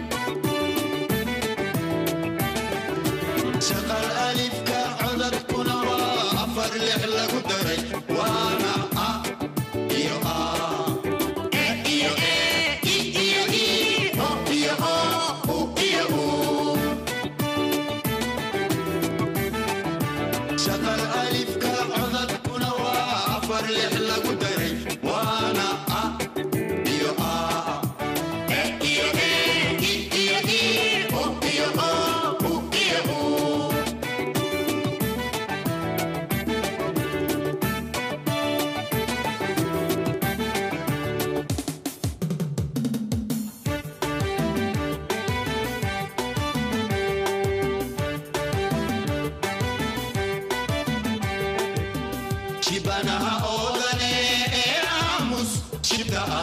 shaqal alifka codadkuna waa afar lix lagu daray waana a iyo a e iyo e i iyo i o iyo o u iyo u shaqal alifka codadkuna waa afar lix lagu daray waana a iyo a e iyo e i iyo i o iyo o u iyo u shibanaha oodane ee aamus shibda ah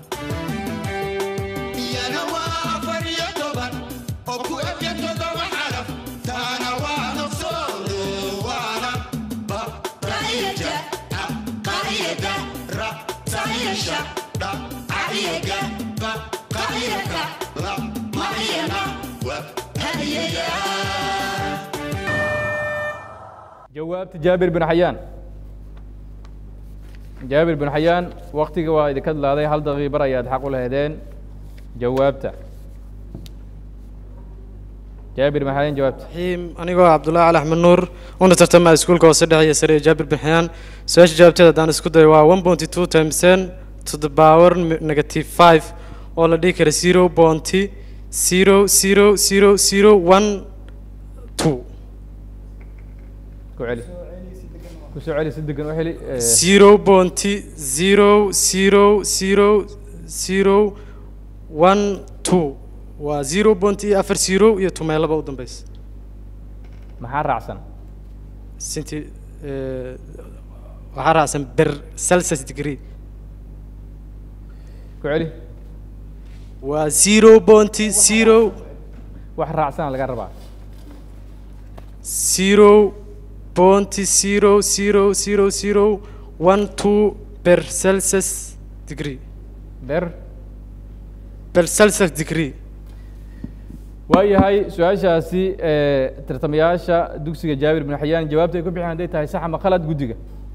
iyana waa afar iyo toban oo ku ebya todoba xaraf taana waa nafsoodo waana ba qaiyada a qaiyada ra taayasha dha cayaga ba qaiyada la macyana wa hadiyayaa jawaabta jaabir bin xayaan jaabir bin xayaan waktiga waa idinka dilaaday hal daqiibar ayaad xaq u lahaydeen jawaabta jaabir bin xayaan jawaabta رحيم أنا هو عبد الله علي أحمد نور وأنا ترتمى سكول كوسة دحية سريع جابر بن حيان سؤال جابتي دان اسكو داي 1.2 times 10 to the power m- negative five oo la dhihi kara zero bounty zero zero zero zero one two ku celi ku soo celi si degan u heli eh, zero bounty zero zero zero zero one two waa zero bounty iyo afar zero iyo tumeelaba u dambeysa maxaa raacsan sinti eh, waxaa raacsan ber celsius degree ku celi waa zero bounty zero wax raacsan laga rabaa zero bounty zero zero zero zero one two per celsius degree ber per celsius degree waayahay su-aashaasi eh, tartamayaasha dugsiga jaabir bin xayaan jawaabta ay ku bixiyaan hadday tahay sax ama khalad guddiga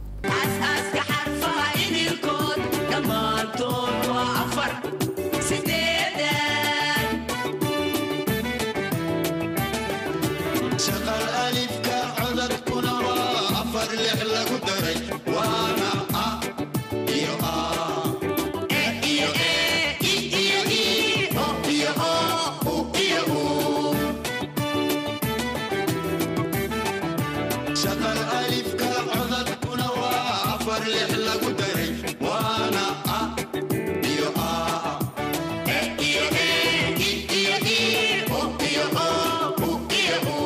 shaqal alifka codadkuna waa afar lix lagu daray waana a iyo a e iyo e i iyo i o iyo o u iyo u shaqal alifka codadkuna waa afar lix lagu daray waana a iyo a e iyo e i iyo i o iyo o u iyo u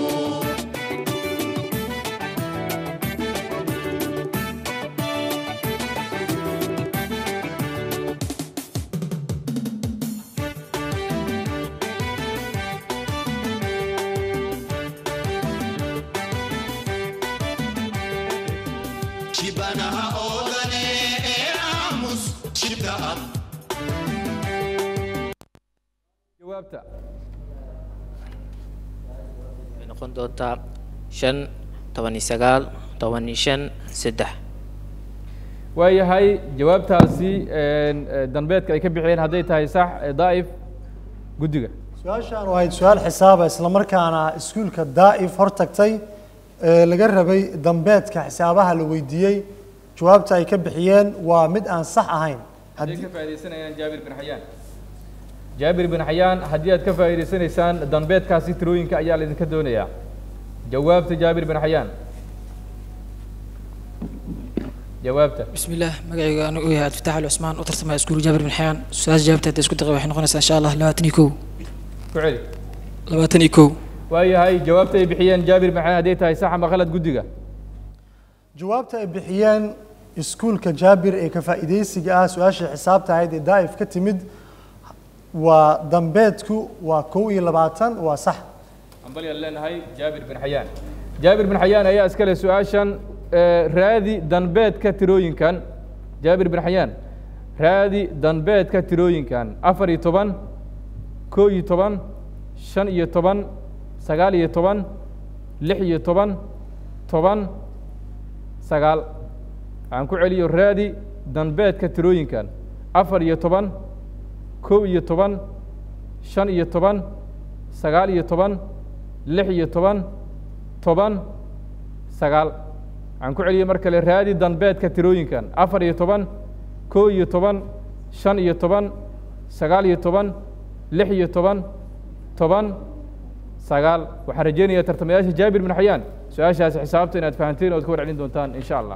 shibanaha oodane ee aamus shibda ah jawaabta waxay noqon doontaa shan toban iyo sagaal toban iyo shan saddex waayahay jawaabtaasi een, eh, danbeedka ay ka bixiyeen hadday tahay sax eh, daa'if guddiga su-aashaan waxayd su-aal xisaaba islamarkaana iskuulka daa'if hortagtay ee laga rabay dambeedka xisaabaha la weydiiyey jawaabta ay ka bixiyeen waa mid aan sax ahayn hadday ka faaidaysanayaan jaabir bin xayaan jaabir bin xayaan haddii aad ka faa'idaysanaysaan danbeedkaasi tirooyinka ayaa laydinka doonayaa jawaabta jaabir bin xayaan jawaabta بسم الله مقعي أنا ويا عبد الفتاح العثمان وترت مع سكول جابر بن حيان سؤال جابته تسكت دقيقة وحنا قلنا إن شاء الله لواتني كو ku celi لواتني كو waayahay jawaabta ay bixiyeen jaabir bin xayaan hadday tahay sax ama khalad guddiga jawaabta ay bixiyeen iskuulka jaabir ee ka faa'iidaysiga ah su-aashii xisaabta ahayd ee daa'if ka timid waa dambeedku waa kow iyo labaatan waa sax ambalyaan leenahay jaabir bin xayaan jaabir bin xayaan ayaa iska leh su-aashan eh, raadi danbeedka tirooyinkan jaabir bin xayaan raadi danbeedka tirooyinkan afar iyo toban koo iyo toban shan iyo toban sagaal iyo toban lix iyo toban toban sagaal waxaan ku celiyo raadi danbeedka tirooyinkan afar iyo toban kow iyo toban shan iyo toban sagaal iyo toban lix iyo toban toban sagaal waxaan ku celiyey mar kale raadi danbeedka tirooyinkan afar iyo toban kow iyo toban shan iyo toban sagaal iyo toban lix iyo toban toban sagaal waxaan rajeynayaa tartamayaasha jaabir bin xayaan su-aashaasi xisaabta inaad fahanteen ood ka war celin doontaan insha allah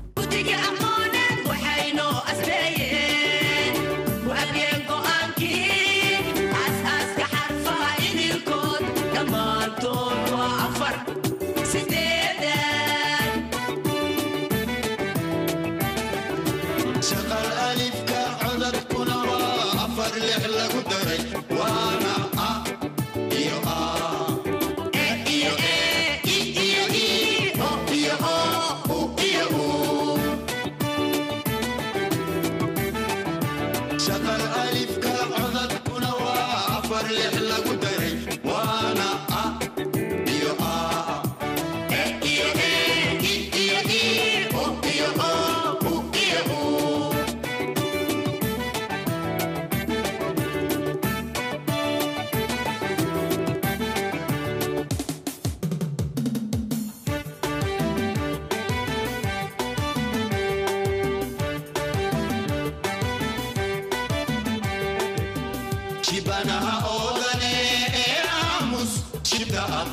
shaqal alifka codadkuna waa afar lix lagu daray waana a iyo a e iyo e i iyo i o iyo o u iyo u shaqal alifka codadkuna waa afar lix lagu daray waana a iyo a e iyo e i iyo i o iyo o u iyo u shibanaha oodane ee aamus shibta ah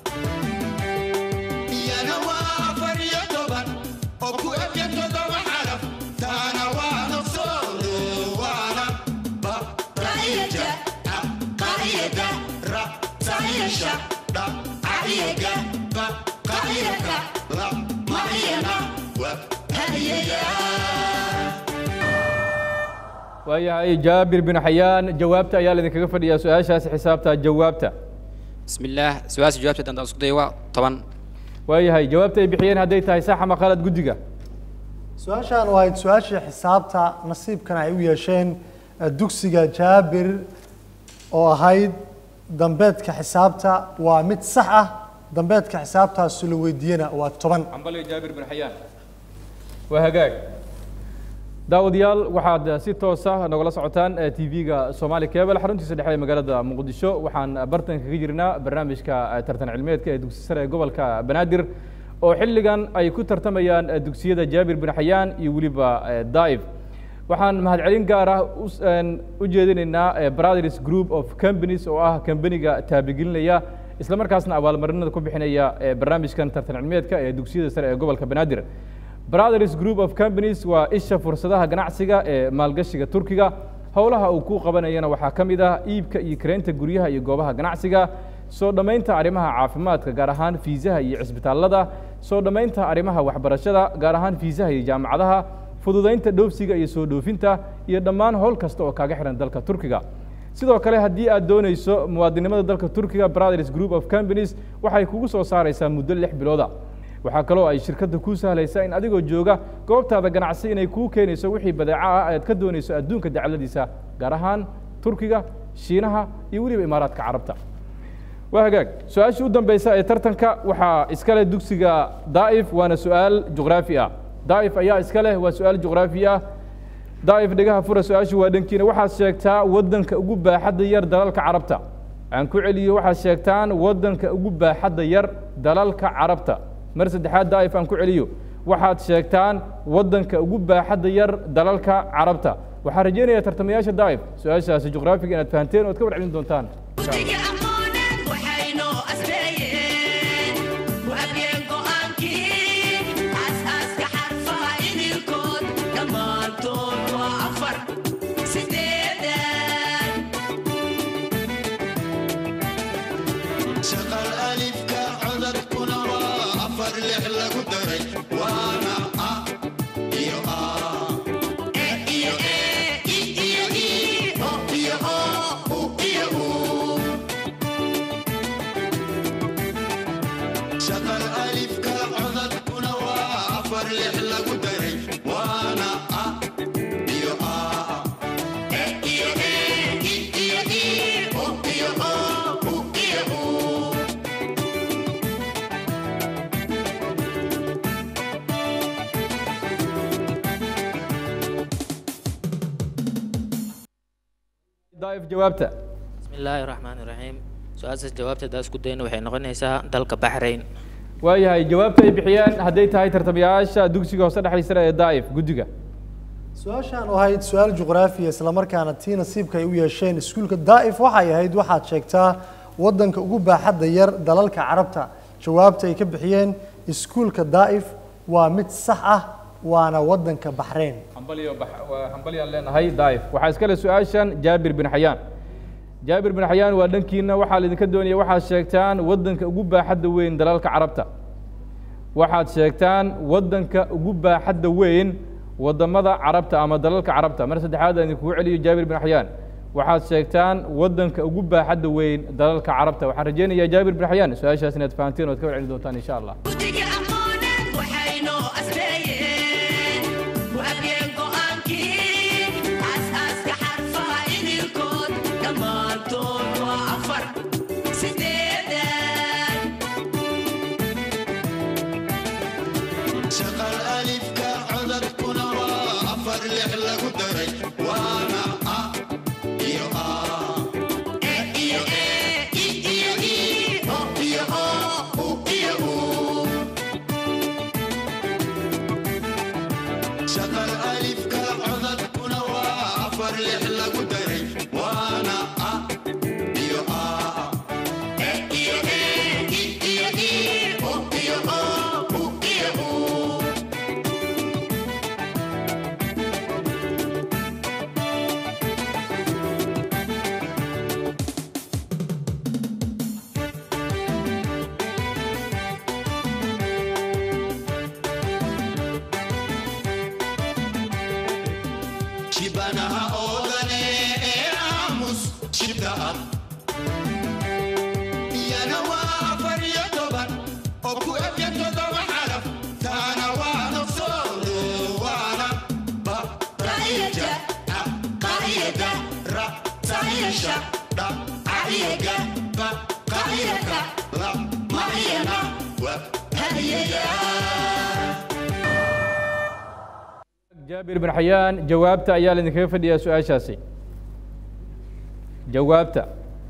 iyana waa afar iyo toban oo ku ebya toddoba xaraf taana waa nafsoodo waana ba qaiyada a qaiyada ra saiyasha dha aiyaga ba qaiyaka la maiyana wa hadiyaga waayahay jaabir bin xayaan jawaabta ayaa laydinkaga fadhiyaa su-aashaasi xisaabta jawaabta بسم الله سؤال جوابته دان اسكو دايوا طبعا waayahay jawaabta ay bixiyeen hadday tahay sax ama qalad guddiga su-aashaan waa su-aashii xisaabta nasiibkan ay u yeesheen eh, dugsiga jaabir oo ahayd dambeedka xisaabta waa mid sax ah dambeedka xisaabtaasi la weydiiyena waa toban ambaliyo jaabir bin xayaan waa hagaag daawadayaal waxaad si toosa nogala socotaan tv-ga somali cable xaruntiisa dhexe ee magaalada muqdisho waxaan bartan kaga jirnaa barnaamijka eh, tartan cilmeedka ee dugsi sare ee gobolka banaadir oo xilligan ay ku tartamayaan eh, dugsiyada jaabir bin xayaan iyo weliba eh, daif waxaan mahadcelin gaar ah us- een, u jeedinaynaa eh, brothers group of companies oo ah kambaniga taabigelinaya isla markaasna abaalmarinada ku bixinaya eh, barnaamijkan tartan cilmeedka ee dugsiyada sare ee gobolka banaadir brothers group of companies waa isha fursadaha ganacsiga ee maalgashiga turkiga howlaha uu ku qabanayana waxaa ka mid ah iibka iyo kareynta guryaha iyo goobaha ganacsiga soo dhammaynta arrimaha caafimaadka gaar ahaan fiisaha iyo cisbitaallada soo dhammaynta arrimaha waxbarashada gaar ahaan fiisaha iyo jaamacadaha fududaynta dhoofsiga iyo soo dhoofinta iyo dhammaan howl kasta oo kaaga xihan dalka turkiga sidoo kale haddii aad doonayso muwaadinimada dalka turkiga brothers group of companies waxay kugu soo saaraysaa muddo lix bilooda waxaa kaloo ay shirkadda kuu sahlaysaa in adigoo jooga goobtaada ganacsi inay kuu keenayso wixii badeeco ah aad ka doonayso adduunka dacaladiisa gaar ahaan turkiga shiinaha iyo weliba imaaraadka carabta waa hagaag su-aashii u dambeysa ee tartanka waxaa iska leh dugsiga daa'if waana su-aal juqraafi ah daa'if ayaa iska leh waa su-aal juqraafi ah daa'if dhegaha fura su-aashu waa dhankiina waxaad sheegtaa waddanka ugu baaxadda yar dalalka carabta aan ku celiyo waxaad sheegtaan waddanka ugu baaxadda yar dalalka carabta mar saddexaad daa'if aan ku celiyo waxaad sheegtaan waddanka ugu baaxadda yar dalalka carabta waxaan rajaynayaa tartamayaasha daa'if su-aashaasi juqraafiga inaad fahanteen oo ad ka warcelin doontaan insha Allah. shaqal alifka codadkuna waa afar lix lagu daray waana a iyo a e iyo e i iyo i o iyo o u iyo u shaqal alifka codadkuna waa afar lix lagu daray waana a iyo a e iyo e i iyo i o iyo o u iyo u daa'if jawaabta بسم الله الرحمن الرحيم سؤال jawaabta daa isku dayna waxay noqonaysaa dalka Bahrain waayahay jawaabta ay bixiyeen hadday tahay tartamayaasha dugsiga hoose dhexdiisa ee daa'if guddiga su-aashaan oo ahayd su-aal juqraafiya islamarkaana tii nasiibka ay u yeesheen iskuulka daa'if waxay ahayd waxaad sheegtaa waddanka ugu baaxadda yar dalalka carabta jawaabta ay ka bixiyeen iskuulka daa'if waa mid sax ah waana waddanka baxreyn hambaliyo bax- waa hambaliyaan leenahay daa'if waxaa iska leh su-aashan jaabir bin xayaan jaabir bin xayaan waa dhankiina waxaa laydinka doonaya waxaad sheegtaan waddanka ugu baaxadda weyn dalalka carabta waxaad sheegtaan waddanka ugu baaxadda weyn waddamada carabta ama dalalka carabta mar saddexaad aan idinkugu celiyo jaabir bin xayaan waxaad sheegtaan waddanka ugu baaxadda weyn dalalka carabta waxaan rajaynayaa jaabir bin xayaan su-aashaas inaad fahanteen ood ka warceli doontaan insha allah shaqal alifka codadkuna waa afar lix lagu daray waana a iyo a e iyo e i iyo i o iyo o u iyo u shaqal alifka codadkuna waa afar lix lagu daray waana a ah iyana waa afar iyo toban oo ku ebya toddoba xaraf taana waa nafsoodo waana ba ra'iyaja a qa'iyada ra sa'iyasha dha ca'iyaga ba qa'iyaka la ma'iyana wa hadiyaya jaabir bin xayaan jawaabta ayaa laidinkaga fadhiyaa su-aashaasi jawaabta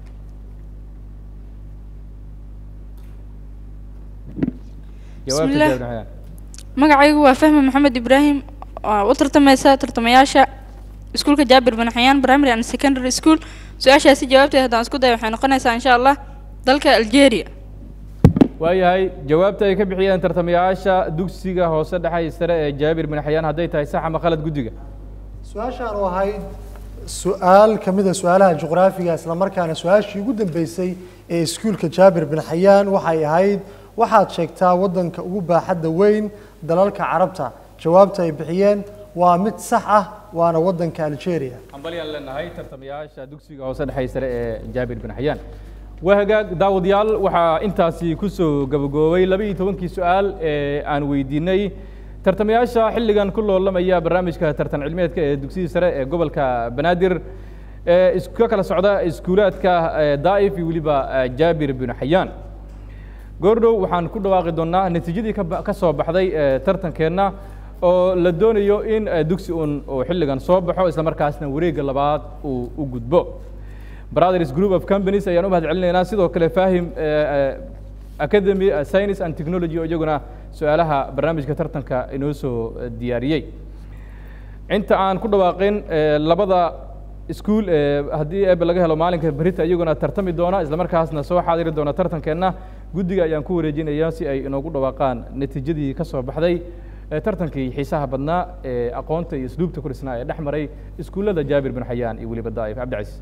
jawaabta Bismillah. jaabir bin xayaan magacaygu waa fahmi maxamed ibraahim oo u tartamaysa tartamayaasha iskuulka jaabir bin xayaan primary and secondary school su-aashaasi jawaabteeda haddaan isku dayo waxay noqonaysaa insha allah dalka algeria waayahay jawaabta ay ka bixiyeen tartamayaasha dugsiga hoose dhexe iyo sare ee jaabir bin xayaan hadday tahay sax ama khalad guddiga su-aashaan oo ahayd su-aal ka mid a su-aalaha juqraafiga isla markaana su-aashii ugu dambeysay ee iskuulka jaabir bin xayaan waxay ahayd waxaad sheegtaa waddanka ugu baaxadda weyn dalalka carabta jawaabta ay bixiyeen waa mid sax ah waana waddanka algeria hambalyaan leenahay tartamayaasha dugsiga hoose dhexe iyo sare ee jaabir bin xayaan waa hagaag daawadayaal waxaa intaasi ku soo gabagaboobay laba iyo tobankii su-aal ee aan weydiinay tartamayaasha xilligan ku loolamaya barnaamijka tartan cilmeedka ee dugsiga sare ee gobolka banaadir ee is- ka kala socda iskuulaadka ee daa'if iyo weliba eh, jaabir bin xayaan goordhow waxaan ku dhawaaqi doonaa natiijadii ka ba- ka soo baxday ee tartankeenna oo la doonayo in eh, dugsi un uu xilligan soo baxo isla markaasna wareegga labaad uu u gudbo brothers group of companies ayaan u mahad celinaynaa sidoo kale fahim eh, eh, academy eh, science and technology oo iyaguna su-aalaha barnaamijka tartanka inoo soo eh, diyaariyey inta aan ku dhawaaqin eh, labada iskuul ee haddii eebe laga helo maalinka berita iyaguna tartami doona isla markaasna soo xaadiri doona tartankeenna guddiga ayaan ku wareejinayaa si ay inoogu dhawaaqaan natiijadii ka soo baxday ee tartankii xiisaha badnaa ee aqoonta iyo isluubta ku dhisnaa ee dhex maray iskuullada jaabir bin xayaan iyo weliba daa'if cabdicasiis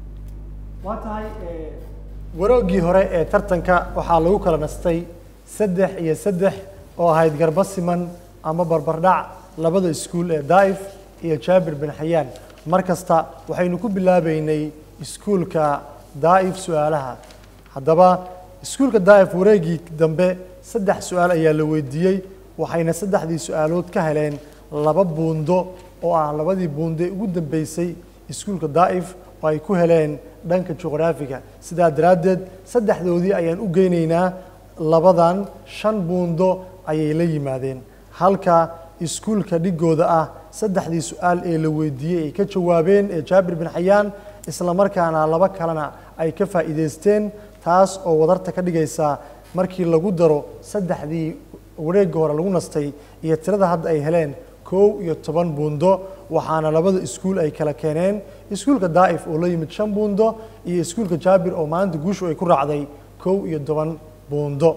waa tahay waroogii hore ee tartanka waxaa lagu kala nastay saddex iyo saddex oo ahayd garba siman ama barbardhac labada iskuul ee daa'if iyo jaabir bin xayaan mar kasta waxaynu ku bilaabeynay iskuulka daa'if su-aalaha haddaba iskuulka daa'if wareegii dambe saddex su-aal ayaa la weydiiyey waxayna saddexdii su-aalood ka heleen laba buundo oo ah labadii buundo ee ugu dambeysay iskuulka daa'if oo ay ku heleen dhanka juqraafiga sidaa daraaddeed saddexdoodii ayaan u geynaynaa labadan shan buundo ayay la yimaadeen halka iskuulka dhigooda ah saddexdii su-aal ee la weydiiyey ay ka jawaabeen ee jaabir bin xayaan isla markaana laba kalena ay ka faa'iidaysteen taas oo wadarta ka dhigaysa markii lagu daro saddexdii wareegga hore lagu nastay iyo tirada hadda ay heleen kow iyo toban buundo waxaana labada iskuul ay kala keeneen iskuulka daa'if oo la yimid shan buundo iyo iskuulka jaabir oo maanta guushu ay ku raacday kow iyo toban buundo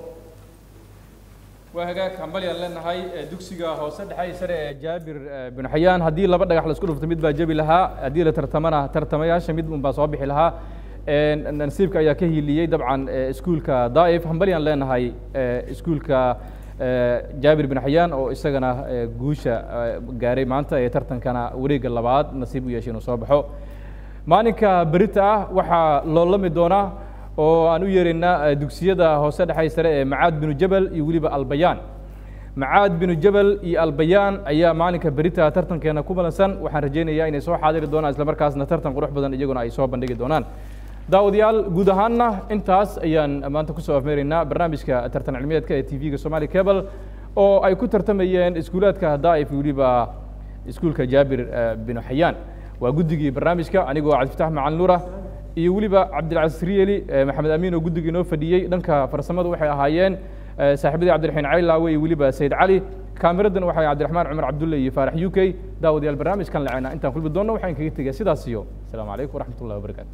waa hagaag hambalyaan leenahay ee dugsiga hoose dhexe iyo sare ee jaabir eh, bin xayaan haddii laba dhagax la isku dhufto mid baa jebi lahaa haddii la tartamana tartamayaasha mid un baa soo bixi lahaa Eh, nasiibka ayaa ka hiiliyey dabcan eh, iskuulka daa'if hambalyaan leenahay eh, iskuulka eh, jaabir bin xayaan oo isagana eh, guusha eh, gaaray maanta ee tartankana wareegga labaad nasiib u yeeshay inuu soo baxo maalinka berita ah waxaa loolami doonaa oo aan u yeeraynaa eh, dugsiyada hoose dhexe sare ee macaad binu jabal iyo weliba albayaan macaad binu jabal iyo albayaan ayaa maalinka berita tartankeena ku balansan waxaan rajaynayaa inay soo xaadiri doonaan isla markaasna tartan qurux badan iyaguna ay soo bandhigi doonaan daawadayaal guud ahaanna intaas ayaan maanta kusoo afmeeraynaa barnaamijka tartan cilmiyeedka ee tv-ga somali cable oo ay ku tartamayeen iskuulaadka daa'if iyo weliba iskuulka jaabir eh, binu xayaan waa guddigii barnaamijka anigoo cabdifatax macalin nuura iyo weliba cabdilcasiis riyeli eh, maxamed amiin oo guddigii inoo fadhiyey dhanka farsamada waxay ahaayeen eh, saaxiibadii cabdiraxiin caylaawe iyo weliba sayid cali kaamiradan waxay cabdiraxmaan cumar cabdulle iyo faarax u k daawadayaal barnaamijkan lacena intaan kulmi doonno waxaan kaga tegaya sidaas iyo asalaamu calaykum waraxmat ullahi wabarakaatu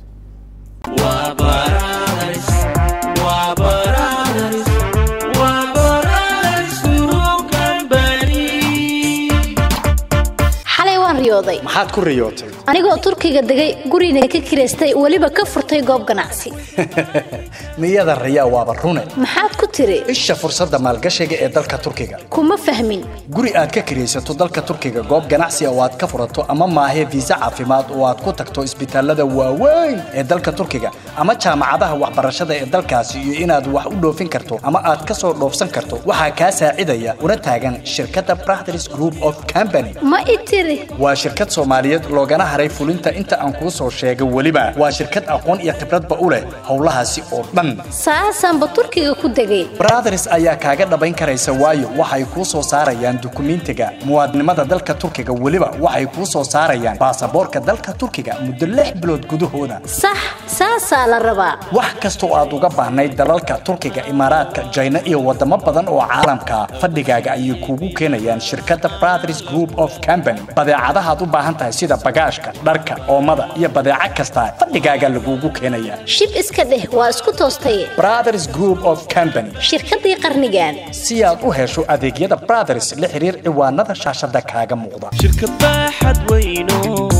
Brothers, we're brothers, we're brothers group company. xalay waan riyooday maxaad ku riyootay anigoo turkiga degay gurina ka kiraystay weliba ka furtay goob ganacsi niyada rayaa waaba rune maxaad ku tiri isha fursadda maalgashiga ee dalka turkiga kuma fahmin guri aad ka kiraysato dalka turkiga goob ganacsi oo aad ka furato ama maahe fiisa caafimaad oo aad ku tagto isbitaalada waaweyn ee dalka turkiga ama jaamacadaha waxbarashada ee dalkaasi iyo inaad wax u dhoofin karto ama aad ka soo dhoofsan karto waxaa kaa saacidaya una taagan shirkadda Brothers Group of Company ma i tiri waa shirkad Soomaaliyeed loogana haray fulinta inta aan kuu soo sheegay weliba waa shirkad aqoon iyo khibradba u leh howlahaasi oo dhan saasaanba turkiga ku degay Brothers ayaa kaaga dhabayn karaysa waayo waxay kuu soo saarayaan dukumiintiga muwaadinimada dalka turkiga weliba waxay kuu soo saarayaan baasaboorka dalka turkiga muddo lix bilood gudahooda sax saasaa la rabaa wax kasta oo aad uga baahnayd dalalka turkiga imaaraadka jayna iyo wadamo badan oo caalamka ah, fadhigaaga ayay kuugu keenayaan shirkadda Brothers Group of Company badeecadaha aad u baahan tahay sida bagaashka dharka oomada iyo badeeco kasta fadhigaaga lagugu keenayaa shib iska dheh waa isku toostaye Brothers Group of Company shirkadii qarnigan si aad u hesho adeegyada Brothers la xiriir ciwaanada shaashada kaaga muuqda shirkad baaxad weyno